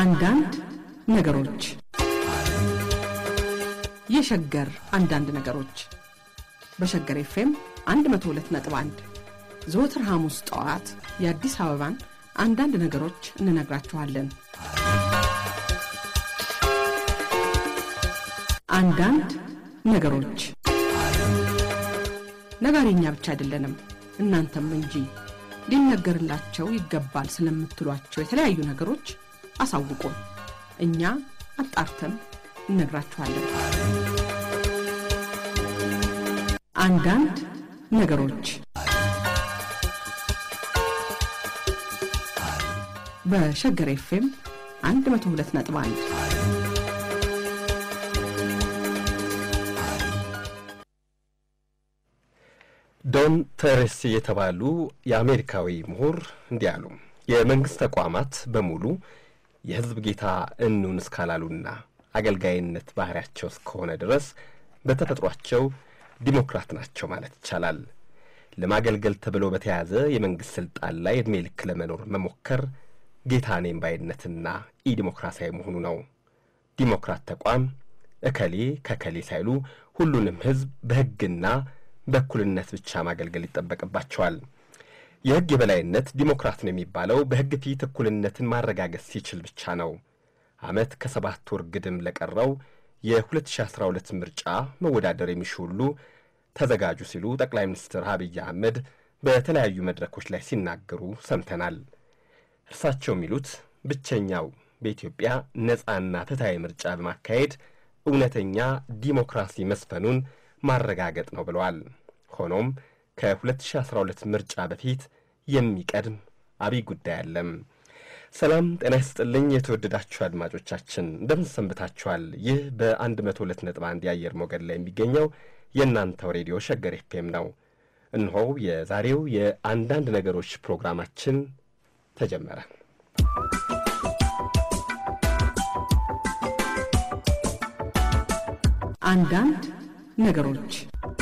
አንዳንድ ነገሮች የሸገር አንዳንድ ነገሮች በሸገር ኤፍኤም 102.1 ዘወትር ሐሙስ ጠዋት የአዲስ አበባን አንዳንድ ነገሮች እንነግራችኋለን። አንዳንድ ነገሮች ነጋሪኛ ብቻ አይደለንም፣ እናንተም እንጂ ሊነገርላቸው ይገባል ስለምትሏቸው የተለያዩ ነገሮች አሳውቁን። እኛ አጣርተን እነግራችኋለን። አንዳንድ ነገሮች በሸገር ኤፍኤም 102.1 ዶን ተሬስ የተባሉ የአሜሪካዊ ምሁር እንዲህ አሉ። የመንግሥት ተቋማት በሙሉ የሕዝብ ጌታ እንሁን እስካላሉና አገልጋይነት ባህሪያቸው እስከሆነ ድረስ በተፈጥሯቸው ዲሞክራት ናቸው ማለት ይቻላል። ለማገልገል ተብሎ በተያዘ የመንግሥት ሥልጣን ላይ ዕድሜ ልክ ለመኖር መሞከር ጌታ ነኝ ባይነትና ኢዲሞክራሲያዊ መሆኑ ነው። ዲሞክራት ተቋም እከሌ ከከሌ ሳይሉ ሁሉንም ሕዝብ በሕግና በእኩልነት ብቻ ማገልገል ይጠበቅባቸዋል። የሕግ የበላይነት ዲሞክራት ነው የሚባለው በሕግ ፊት እኩልነትን ማረጋገጥ ሲችል ብቻ ነው። ዓመት ከሰባት ወር ግድም ለቀረው የ2012 ምርጫ መወዳደር የሚሹ ሁሉ ተዘጋጁ ሲሉ ጠቅላይ ሚኒስትር አብይ አህመድ በተለያዩ መድረኮች ላይ ሲናገሩ ሰምተናል። እርሳቸው የሚሉት ብቸኛው በኢትዮጵያ ነጻና ፍትሐዊ ምርጫ በማካሄድ እውነተኛ ዲሞክራሲ መስፈኑን ማረጋገጥ ነው ብለዋል። ሆኖም ከ2012 ምርጫ በፊት የሚቀድም አብይ ጉዳይ አለም። ሰላም ጤና ይስጥልኝ። የተወደዳችሁ አድማጮቻችን እንደምን ሰንብታችኋል? ይህ በ102.1 የአየር ሞገድ ላይ የሚገኘው የእናንተው ሬዲዮ ሸገር ኤፍኤም ነው። እነሆ የዛሬው የአንዳንድ ነገሮች ፕሮግራማችን ተጀመረ። አንዳንድ ነገሮች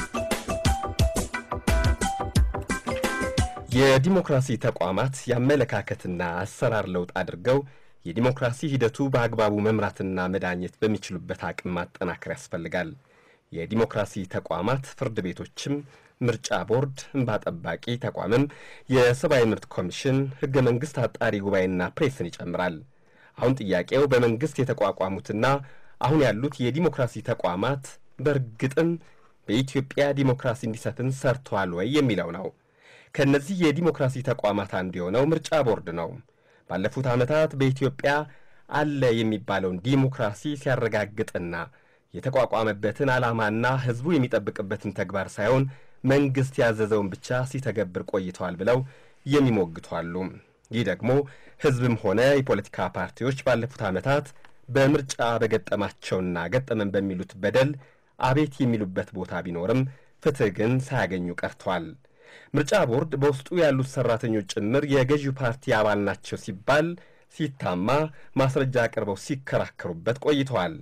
የዲሞክራሲ ተቋማት የአመለካከትና አሰራር ለውጥ አድርገው የዲሞክራሲ ሂደቱ በአግባቡ መምራትና መዳኘት በሚችሉበት አቅም ማጠናከር ያስፈልጋል። የዲሞክራሲ ተቋማት ፍርድ ቤቶችም፣ ምርጫ ቦርድ፣ እንባ ጠባቂ ተቋምም፣ የሰብአዊ መብት ኮሚሽን፣ ሕገ መንግሥት አጣሪ ጉባኤና ፕሬስን ይጨምራል። አሁን ጥያቄው በመንግሥት የተቋቋሙትና አሁን ያሉት የዲሞክራሲ ተቋማት በእርግጥም በኢትዮጵያ ዲሞክራሲ እንዲሰፍን ሰርተዋል ወይ የሚለው ነው። ከእነዚህ የዲሞክራሲ ተቋማት አንዱ የሆነው ምርጫ ቦርድ ነው። ባለፉት ዓመታት በኢትዮጵያ አለ የሚባለውን ዲሞክራሲ ሲያረጋግጥና የተቋቋመበትን ዓላማና ሕዝቡ የሚጠብቅበትን ተግባር ሳይሆን መንግሥት ያዘዘውን ብቻ ሲተገብር ቆይተዋል ብለው የሚሞግቱ አሉ። ይህ ደግሞ ሕዝብም ሆነ የፖለቲካ ፓርቲዎች ባለፉት ዓመታት በምርጫ በገጠማቸውና ገጠመን በሚሉት በደል አቤት የሚሉበት ቦታ ቢኖርም ፍትሕ ግን ሳያገኙ ቀርቷል። ምርጫ ቦርድ በውስጡ ያሉት ሠራተኞች ጭምር የገዢው ፓርቲ አባል ናቸው ሲባል ሲታማ ማስረጃ አቅርበው ሲከራከሩበት ቆይተዋል።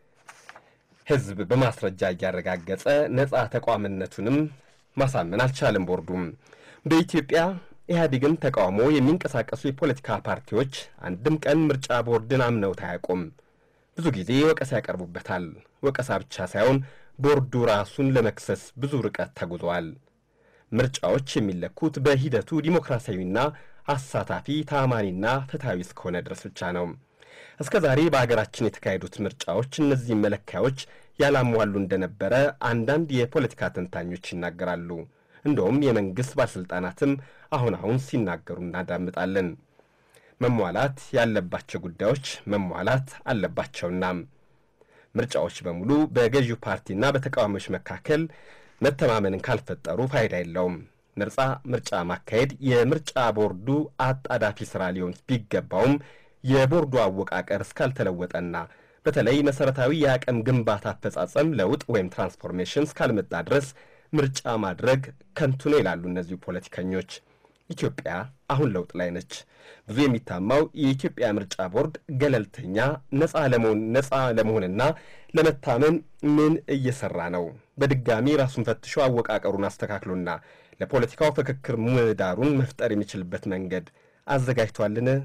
ሕዝብ በማስረጃ እያረጋገጠ ነጻ ተቋምነቱንም ማሳመን አልቻለም። ቦርዱም በኢትዮጵያ ኢህአዴግን ተቃውሞ የሚንቀሳቀሱ የፖለቲካ ፓርቲዎች አንድም ቀን ምርጫ ቦርድን አምነውት አያውቁም። ብዙ ጊዜ ወቀሳ ያቀርቡበታል። ወቀሳ ብቻ ሳይሆን ቦርዱ ራሱን ለመክሰስ ብዙ ርቀት ተጉዘዋል። ምርጫዎች የሚለኩት በሂደቱ ዲሞክራሲያዊና አሳታፊ ታማኒና ፍትሐዊ እስከሆነ ድረስ ብቻ ነው። እስከ ዛሬ በአገራችን የተካሄዱት ምርጫዎች እነዚህ መለኪያዎች ያላሟሉ እንደነበረ አንዳንድ የፖለቲካ ተንታኞች ይናገራሉ። እንደውም የመንግሥት ባለሥልጣናትም አሁን አሁን ሲናገሩ እናዳምጣለን። መሟላት ያለባቸው ጉዳዮች መሟላት አለባቸውና ምርጫዎች በሙሉ በገዢው ፓርቲና በተቃዋሚዎች መካከል መተማመንን ካልፈጠሩ ፋይዳ የለውም። ነጻ ምርጫ ማካሄድ የምርጫ ቦርዱ አጣዳፊ ሥራ ሊሆን ቢገባውም የቦርዱ አወቃቀር እስካልተለወጠና በተለይ መሠረታዊ የአቅም ግንባታ አፈጻጸም ለውጥ ወይም ትራንስፎርሜሽን እስካልመጣ ድረስ ምርጫ ማድረግ ከንቱ ነው ይላሉ እነዚሁ ፖለቲከኞች። ኢትዮጵያ አሁን ለውጥ ላይ ነች። ብዙ የሚታማው የኢትዮጵያ ምርጫ ቦርድ ገለልተኛ ነጻ ለመሆን ነጻ ለመሆንና ለመታመን ምን እየሰራ ነው? በድጋሚ ራሱን ፈትሾ አወቃቀሩን አስተካክሎና ለፖለቲካው ፍክክር ምህዳሩን መፍጠር የሚችልበት መንገድ አዘጋጅቷልን?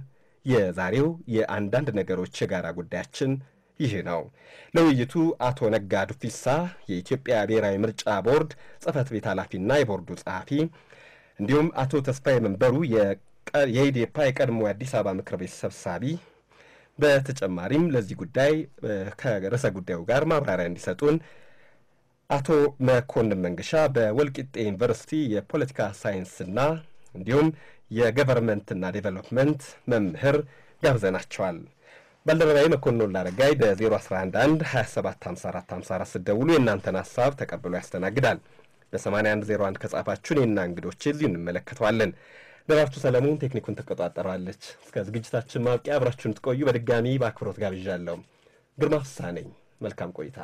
የዛሬው የአንዳንድ ነገሮች የጋራ ጉዳያችን ይህ ነው። ለውይይቱ አቶ ነጋ ዱፊሳ የኢትዮጵያ ብሔራዊ ምርጫ ቦርድ ጽህፈት ቤት ኃላፊና የቦርዱ ጸሐፊ እንዲሁም አቶ ተስፋዬ መንበሩ የኢዴፓ የቀድሞ የአዲስ አበባ ምክር ቤት ሰብሳቢ በተጨማሪም ለዚህ ጉዳይ ከርዕሰ ጉዳዩ ጋር ማብራሪያ እንዲሰጡን አቶ መኮንን መንገሻ በወልቂጤ ዩኒቨርሲቲ የፖለቲካ ሳይንስና እንዲሁም የገቨርንመንትና ዴቨሎፕመንት መምህር ጋብዘናቸዋል። ባልደረባዊ መኮንን ላረጋይ በ0111 275454 ስደውሉ የእናንተን ሀሳብ ተቀብሎ ያስተናግዳል። በ8101 ከጻፋችሁን የና እንግዶች እዚሁ እንመለከተዋለን። ደራርቱ ሰለሞን ቴክኒኩን ትቆጣጠራለች። እስከ ዝግጅታችን ማብቂያ አብራችሁን ትቆዩ በድጋሚ በአክብሮት ጋብዣለሁ። ግርማ ፍስሐ ነኝ። መልካም ቆይታ።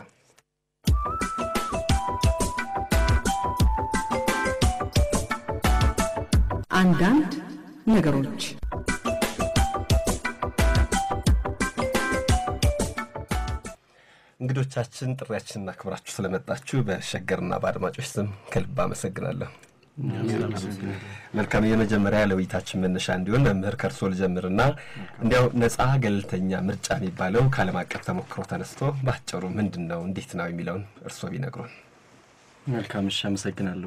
አንዳንድ ነገሮች እንግዶቻችን ጥሪያችንን አክብራችሁ ስለመጣችሁ በሸገርና በአድማጮች ስም ከልብ አመሰግናለሁ። መልካም የመጀመሪያ ለውይይታችን መነሻ እንዲሆን መምህር ከእርሶ ልጀምርና እንዲያው ነጻ ገለልተኛ ምርጫ የሚባለው ከዓለም አቀፍ ተሞክሮ ተነስቶ በአጭሩ ምንድን ነው እንዴት ነው የሚለውን እርሶ ቢነግሩን። መልካም እሺ፣ አመሰግናለሁ።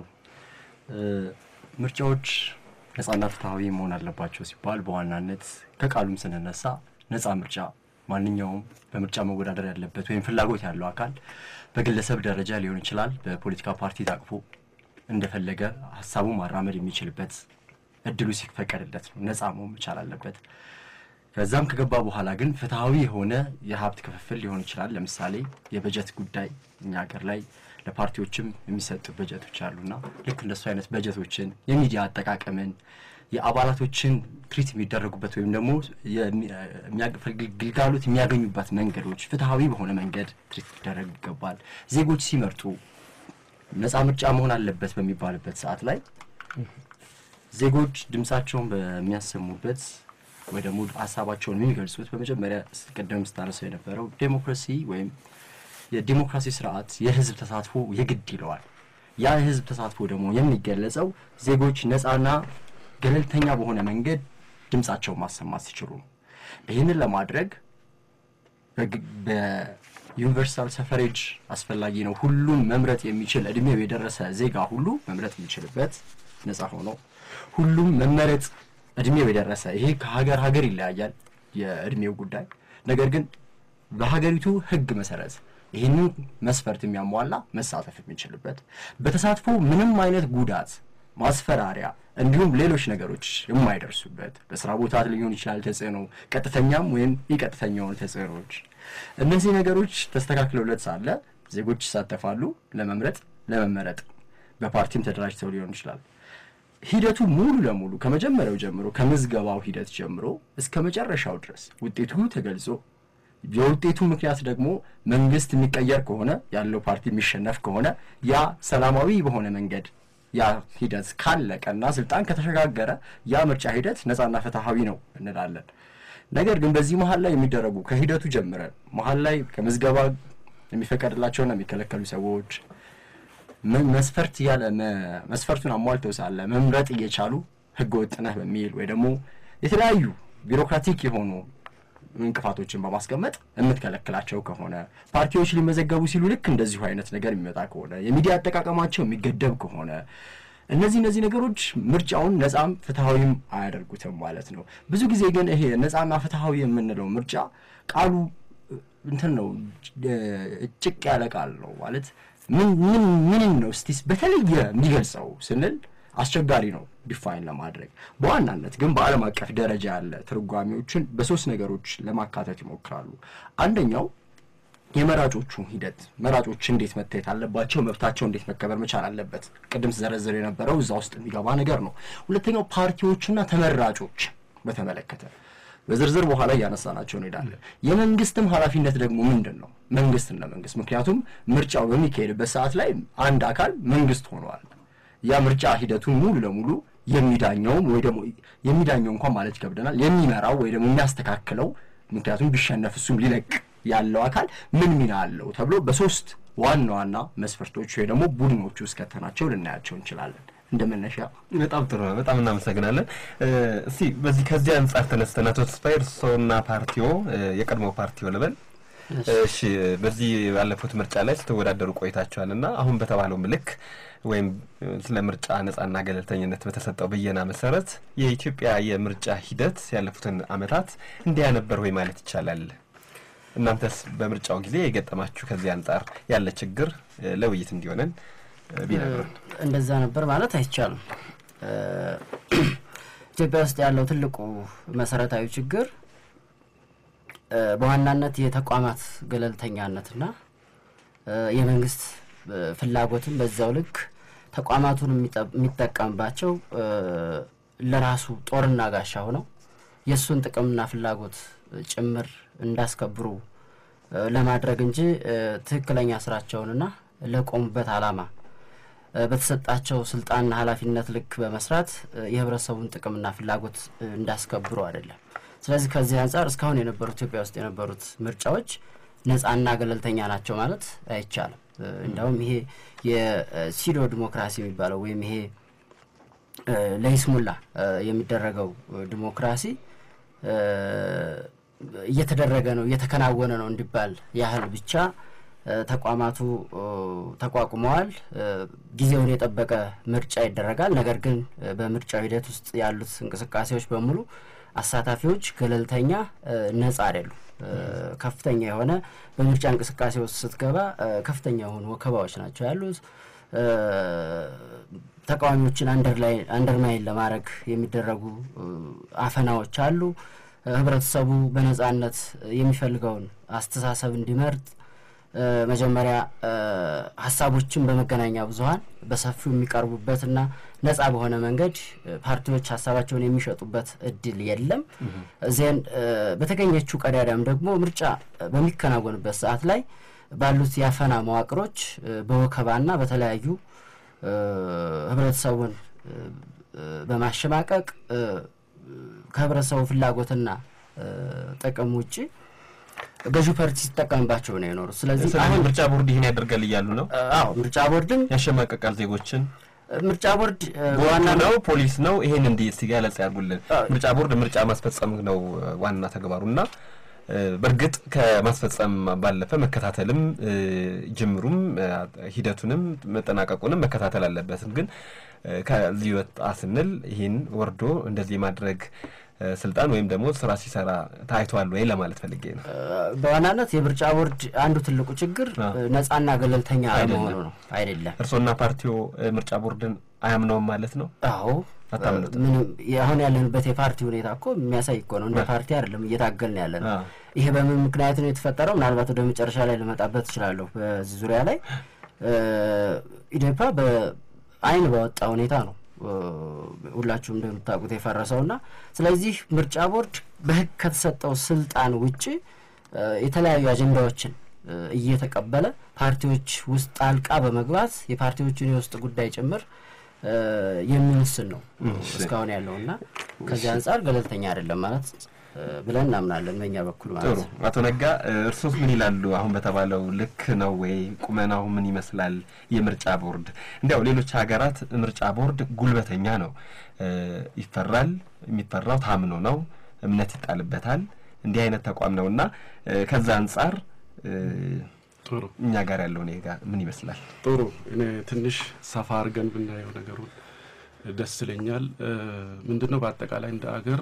ምርጫዎች ነጻና ፍትሐዊ መሆን አለባቸው ሲባል በዋናነት ከቃሉም ስንነሳ ነጻ ምርጫ ማንኛውም በምርጫ መወዳደር ያለበት ወይም ፍላጎት ያለው አካል በግለሰብ ደረጃ ሊሆን ይችላል፣ በፖለቲካ ፓርቲ ታቅፎ እንደፈለገ ሀሳቡ ማራመድ የሚችልበት እድሉ ሲፈቀድለት ነው። ነጻ መሆን መቻል አለበት። ከዛም ከገባ በኋላ ግን ፍትሐዊ የሆነ የሀብት ክፍፍል ሊሆን ይችላል። ለምሳሌ የበጀት ጉዳይ እኛ ሀገር ላይ ለፓርቲዎችም የሚሰጡ በጀቶች አሉና ልክ እንደሱ አይነት በጀቶችን፣ የሚዲያ አጠቃቀምን፣ የአባላቶችን ትሪት የሚደረጉበት ወይም ደግሞ ግልጋሎት የሚያገኙበት መንገዶች ፍትሐዊ በሆነ መንገድ ትሪት ሊደረግ ይገባል። ዜጎች ሲመርጡ ነጻ ምርጫ መሆን አለበት በሚባልበት ሰዓት ላይ ዜጎች ድምፃቸውን በሚያሰሙበት ወይ ደግሞ ሀሳባቸውን የሚገልጹት በመጀመሪያ ቅድም ስታነሰው የነበረው ዴሞክራሲ ወይም የዲሞክራሲ ስርዓት የህዝብ ተሳትፎ የግድ ይለዋል። ያ የህዝብ ተሳትፎ ደግሞ የሚገለጸው ዜጎች ነፃና ገለልተኛ በሆነ መንገድ ድምፃቸውን ማሰማት ሲችሉ ነው። ይህንን ለማድረግ በዩኒቨርሳል ሰፈሬጅ አስፈላጊ ነው። ሁሉም መምረጥ የሚችል እድሜው የደረሰ ዜጋ ሁሉ መምረጥ የሚችልበት ነፃ ሆኖ ሁሉም መመረጥ እድሜው የደረሰ ይሄ ከሀገር ሀገር ይለያያል የእድሜው ጉዳይ ነገር ግን በሀገሪቱ ህግ መሰረት ይህንን መስፈርት የሚያሟላ መሳተፍ የሚችልበት በተሳትፎ ምንም አይነት ጉዳት፣ ማስፈራሪያ እንዲሁም ሌሎች ነገሮች የማይደርሱበት በስራ ቦታ ሊሆን ይችላል ተጽዕኖ፣ ቀጥተኛም ወይም የቀጥተኛ የሆኑ ተጽዕኖዎች። እነዚህ ነገሮች ተስተካክለውለት ሳለ ዜጎች ይሳተፋሉ ለመምረጥ ለመመረጥ፣ በፓርቲም ተደራጅተው ሊሆን ይችላል። ሂደቱ ሙሉ ለሙሉ ከመጀመሪያው ጀምሮ ከምዝገባው ሂደት ጀምሮ እስከ መጨረሻው ድረስ ውጤቱ ተገልጾ የውጤቱ ምክንያት ደግሞ መንግስት የሚቀየር ከሆነ ያለው ፓርቲ የሚሸነፍ ከሆነ ያ ሰላማዊ በሆነ መንገድ ያ ሂደት ካለቀና ስልጣን ከተሸጋገረ ያ ምርጫ ሂደት ነጻና ፍትሐዊ ነው እንላለን። ነገር ግን በዚህ መሀል ላይ የሚደረጉ ከሂደቱ ጀምረን መሀል ላይ ከምዝገባ የሚፈቀድላቸውና የሚከለከሉ ሰዎች መስፈርት ያለ መስፈርቱን አሟልተው ሳለ መምረጥ እየቻሉ ህገ ወጥ ነህ በሚል ወይ ደግሞ የተለያዩ ቢሮክራቲክ የሆኑ እንቅፋቶችን በማስቀመጥ የምትከለክላቸው ከሆነ ፓርቲዎች ሊመዘገቡ ሲሉ ልክ እንደዚሁ አይነት ነገር የሚመጣ ከሆነ የሚዲያ አጠቃቀማቸው የሚገደብ ከሆነ እነዚህ እነዚህ ነገሮች ምርጫውን ነጻም ፍትሐዊም አያደርጉትም ማለት ነው። ብዙ ጊዜ ግን ይሄ ነጻና ፍትሐዊ የምንለው ምርጫ ቃሉ እንትን ነው፣ ጭቅ ያለ ቃል ነው ማለት ምን ምን ምንን ነው እስቲ በተለየ የሚገልጸው ስንል አስቸጋሪ ነው ዲፋይን ለማድረግ። በዋናነት ግን በዓለም አቀፍ ደረጃ ያለ ትርጓሜዎችን በሶስት ነገሮች ለማካተት ይሞክራሉ። አንደኛው የመራጮቹ ሂደት፣ መራጮች እንዴት መታየት አለባቸው፣ መብታቸው እንዴት መከበር መቻል አለበት፣ ቅድም ስዘረዝር የነበረው እዛ ውስጥ የሚገባ ነገር ነው። ሁለተኛው ፓርቲዎችና ተመራጮች በተመለከተ በዝርዝር በኋላ እያነሳናቸው እንሄዳለን። የመንግስትም ኃላፊነት ደግሞ ምንድን ነው? መንግስት እንደ መንግስት ምክንያቱም ምርጫው በሚካሄድበት ሰዓት ላይ አንድ አካል መንግስት ሆነዋል። ያ ምርጫ ሂደቱን ሙሉ ለሙሉ የሚዳኘውም ወይ ደግሞ የሚዳኘው እንኳን ማለት ይከብደናል የሚመራው ወይ ደግሞ የሚያስተካክለው ምክንያቱም ቢሸነፍ እሱም ሊለቅ ያለው አካል ምን ሚና አለው ተብሎ በሶስት ዋና ዋና መስፈርቶች ወይ ደግሞ ቡድኖች ውስጥ ከተናቸው ልናያቸው እንችላለን። እንደ መነሻ በጣም ጥሩ ነው። በጣም እናመሰግናለን። እስቲ በዚህ ከዚህ አንጻር ተነስተን አቶ ተስፋዬ እርስዎና ፓርቲዎ የቀድሞ ፓርቲዎ ልበል እሺ በዚህ ባለፉት ምርጫ ላይ ስትወዳደሩ ቆይታችኋል እና አሁን በተባለው ምልክ ወይም ስለ ምርጫ ነጻና ገለልተኝነት በተሰጠው ብየና መሰረት የኢትዮጵያ የምርጫ ሂደት ያለፉትን ዓመታት እንዲያ ነበር ወይ ማለት ይቻላል? እናንተስ በምርጫው ጊዜ የገጠማችሁ ከዚህ አንጻር ያለ ችግር ለውይይት እንዲሆነን ቢነግሩን። እንደዛ ነበር ማለት አይቻልም። ኢትዮጵያ ውስጥ ያለው ትልቁ መሰረታዊ ችግር በዋናነት የተቋማት ገለልተኛነትና የመንግስት ፍላጎትን በዛው ልክ ተቋማቱን የሚጠቀምባቸው ለራሱ ጦርና ጋሻ ሆነው የእሱን ጥቅምና ፍላጎት ጭምር እንዳስከብሩ ለማድረግ እንጂ ትክክለኛ ስራቸውንና ለቆሙበት ዓላማ በተሰጣቸው ስልጣንና ኃላፊነት ልክ በመስራት የህብረተሰቡን ጥቅምና ፍላጎት እንዳስከብሩ አይደለም። ስለዚህ ከዚህ አንጻር እስካሁን የነበሩት ኢትዮጵያ ውስጥ የነበሩት ምርጫዎች ነጻና ገለልተኛ ናቸው ማለት አይቻልም። እንዲያውም ይሄ የሲዶ ዲሞክራሲ የሚባለው ወይም ይሄ ለይስሙላ የሚደረገው ዲሞክራሲ እየተደረገ ነው እየተከናወነ ነው እንዲባል ያህል ብቻ ተቋማቱ ተቋቁመዋል። ጊዜውን የጠበቀ ምርጫ ይደረጋል። ነገር ግን በምርጫው ሂደት ውስጥ ያሉት እንቅስቃሴዎች በሙሉ አሳታፊዎች ገለልተኛ፣ ነጻ አይደሉም። ከፍተኛ የሆነ በምርጫ እንቅስቃሴ ውስጥ ስትገባ ከፍተኛ የሆኑ ወከባዎች ናቸው ያሉት። ተቃዋሚዎችን አንደርማይን ለማድረግ የሚደረጉ አፈናዎች አሉ። ህብረተሰቡ በነጻነት የሚፈልገውን አስተሳሰብ እንዲመርጥ መጀመሪያ ሀሳቦችን በመገናኛ ብዙኃን በሰፊው የሚቀርቡበትና ነጻ በሆነ መንገድ ፓርቲዎች ሀሳባቸውን የሚሸጡበት እድል የለም። ዜን በተገኘችው ቀዳዳም ደግሞ ምርጫ በሚከናወንበት ሰዓት ላይ ባሉት የአፈና መዋቅሮች በወከባና በተለያዩ ህብረተሰቡን በማሸማቀቅ ከህብረተሰቡ ፍላጎትና ጥቅም ውጭ ገዢ ፓርቲ ሲጠቀምባቸው ነው የኖሩት። ስለዚህ ስለዚህ ምርጫ ቦርድ ይህን ያደርጋል እያሉ ነው። አዎ ምርጫ ቦርድም ያሸማቀቃል ዜጎችን ምርጫ ቦርድ ዋና ነው ፖሊስ ነው። ይሄን እንዲህ እስቲ ገለጻ ያርጉልን። ምርጫ ቦርድ ምርጫ ማስፈጸም ነው ዋና ተግባሩና በእርግጥ ከማስፈጸም ባለፈ መከታተልም ጅምሩም ሂደቱንም መጠናቀቁንም መከታተል አለበትም። ግን ከዚህ ወጣ ስንል ይህን ወርዶ እንደዚህ ማድረግ ስልጣን ወይም ደግሞ ስራ ሲሰራ ታይቷል ወይ ለማለት ፈልጌ ነው። በዋናነት የምርጫ ቦርድ አንዱ ትልቁ ችግር ነጻና ገለልተኛ አለመሆኑ ነው። አይደለም እርስዎና ፓርቲዎ ምርጫ ቦርድን አያምነውም ማለት ነው? አዎ ምንም አሁን ያለንበት የፓርቲ ሁኔታ እኮ የሚያሳይ እኮ ነው። እንደ ፓርቲ አይደለም እየታገልን ያለ ነው። ይሄ በምን ምክንያት ነው የተፈጠረው? ምናልባት ወደ መጨረሻ ላይ ልመጣበት እችላለሁ። በዚህ ዙሪያ ላይ ኢዴፓ በአይን ባወጣ ሁኔታ ነው ሁላችሁም እንደምታውቁት የፈረሰው እና ስለዚህ ምርጫ ቦርድ በሕግ ከተሰጠው ስልጣን ውጭ የተለያዩ አጀንዳዎችን እየተቀበለ ፓርቲዎች ውስጥ ጣልቃ በመግባት የፓርቲዎችን የውስጥ ጉዳይ ጭምር የሚወስን ነው እስካሁን ያለው እና ከዚህ አንጻር ገለልተኛ አይደለም ማለት ብለን እናምናለን በእኛ በኩል ማለት ጥሩ አቶ ነጋ እርሶስ ምን ይላሉ? አሁን በተባለው ልክ ነው ወይ? ቁመናው ምን ይመስላል? የምርጫ ቦርድ እንዲያው ሌሎች ሀገራት ምርጫ ቦርድ ጉልበተኛ ነው፣ ይፈራል። የሚፈራው ታምኖ ነው፣ እምነት ይጣልበታል። እንዲህ አይነት ተቋም ነው እና ከዛ አንጻር ጥሩ እኛ ጋር ያለው ሁኔታ ምን ይመስላል? ጥሩ እኔ ትንሽ ሰፋ አድርገን ብናየው ነገሩን ደስ ይለኛል። ምንድን ነው በአጠቃላይ እንደ አገር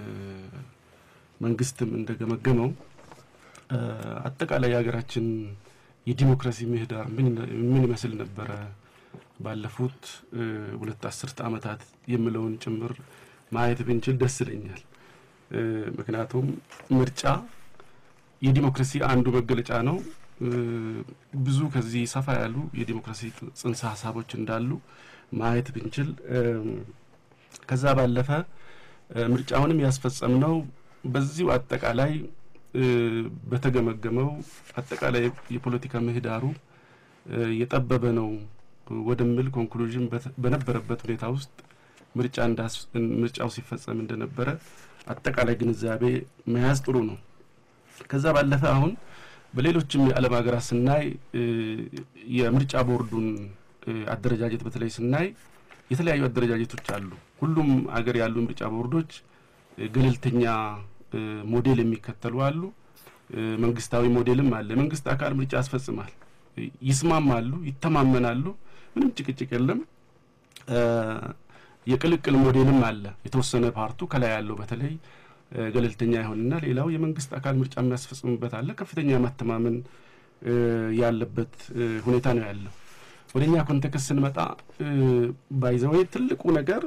መንግስትም እንደገመገመው አጠቃላይ የሀገራችን የዲሞክራሲ ምህዳር ምን ይመስል ነበረ ባለፉት ሁለት አስርተ ዓመታት የምለውን ጭምር ማየት ብንችል ደስ ይለኛል። ምክንያቱም ምርጫ የዲሞክራሲ አንዱ መገለጫ ነው። ብዙ ከዚህ ሰፋ ያሉ የዲሞክራሲ ጽንሰ ሀሳቦች እንዳሉ ማየት ብንችል ከዛ ባለፈ ምርጫውንም ያስፈጸምነው በዚሁ አጠቃላይ በተገመገመው አጠቃላይ የፖለቲካ ምህዳሩ የጠበበ ነው ወደሚል ኮንክሉዥን በነበረበት ሁኔታ ውስጥ ምርጫ ምርጫው ሲፈጸም እንደነበረ አጠቃላይ ግንዛቤ መያዝ ጥሩ ነው። ከዛ ባለፈ አሁን በሌሎችም የዓለም ሀገራት ስናይ የምርጫ ቦርዱን አደረጃጀት በተለይ ስናይ የተለያዩ አደረጃጀቶች አሉ። ሁሉም አገር ያሉ ምርጫ ቦርዶች ገለልተኛ ሞዴል የሚከተሉ አሉ። መንግስታዊ ሞዴልም አለ። መንግስት አካል ምርጫ ያስፈጽማል። ይስማማሉ፣ ይተማመናሉ። ምንም ጭቅጭቅ የለም። የቅልቅል ሞዴልም አለ። የተወሰነ ፓርቱ ከላይ ያለው በተለይ ገለልተኛ ይሆንና ሌላው የመንግስት አካል ምርጫ የሚያስፈጽምበት አለ። ከፍተኛ መተማመን ያለበት ሁኔታ ነው ያለው። ወደ እኛ ኮንቴክስት ስንመጣ ባይዘወይ ትልቁ ነገር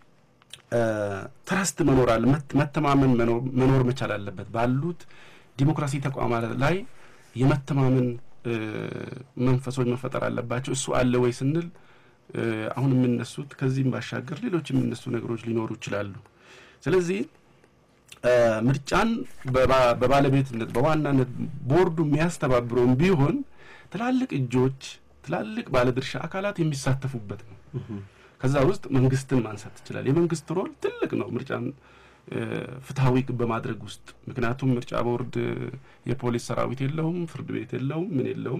ትረስት መኖር አለ፣ መተማመን መኖር መቻል አለበት። ባሉት ዲሞክራሲ ተቋማት ላይ የመተማመን መንፈሶች መፈጠር አለባቸው። እሱ አለ ወይ ስንል አሁን የምነሱት ከዚህም ባሻገር ሌሎች የሚነሱ ነገሮች ሊኖሩ ይችላሉ። ስለዚህ ምርጫን በባለቤትነት በዋናነት ቦርዱ የሚያስተባብረውም ቢሆን ትላልቅ እጆች ትላልቅ ባለድርሻ አካላት የሚሳተፉበት ነው። ከዛ ውስጥ መንግስትን ማንሳት ይችላል። የመንግስት ሮል ትልቅ ነው ምርጫን ፍትሐዊ በማድረግ ውስጥ ምክንያቱም ምርጫ ቦርድ የፖሊስ ሰራዊት የለውም፣ ፍርድ ቤት የለውም፣ ምን የለውም።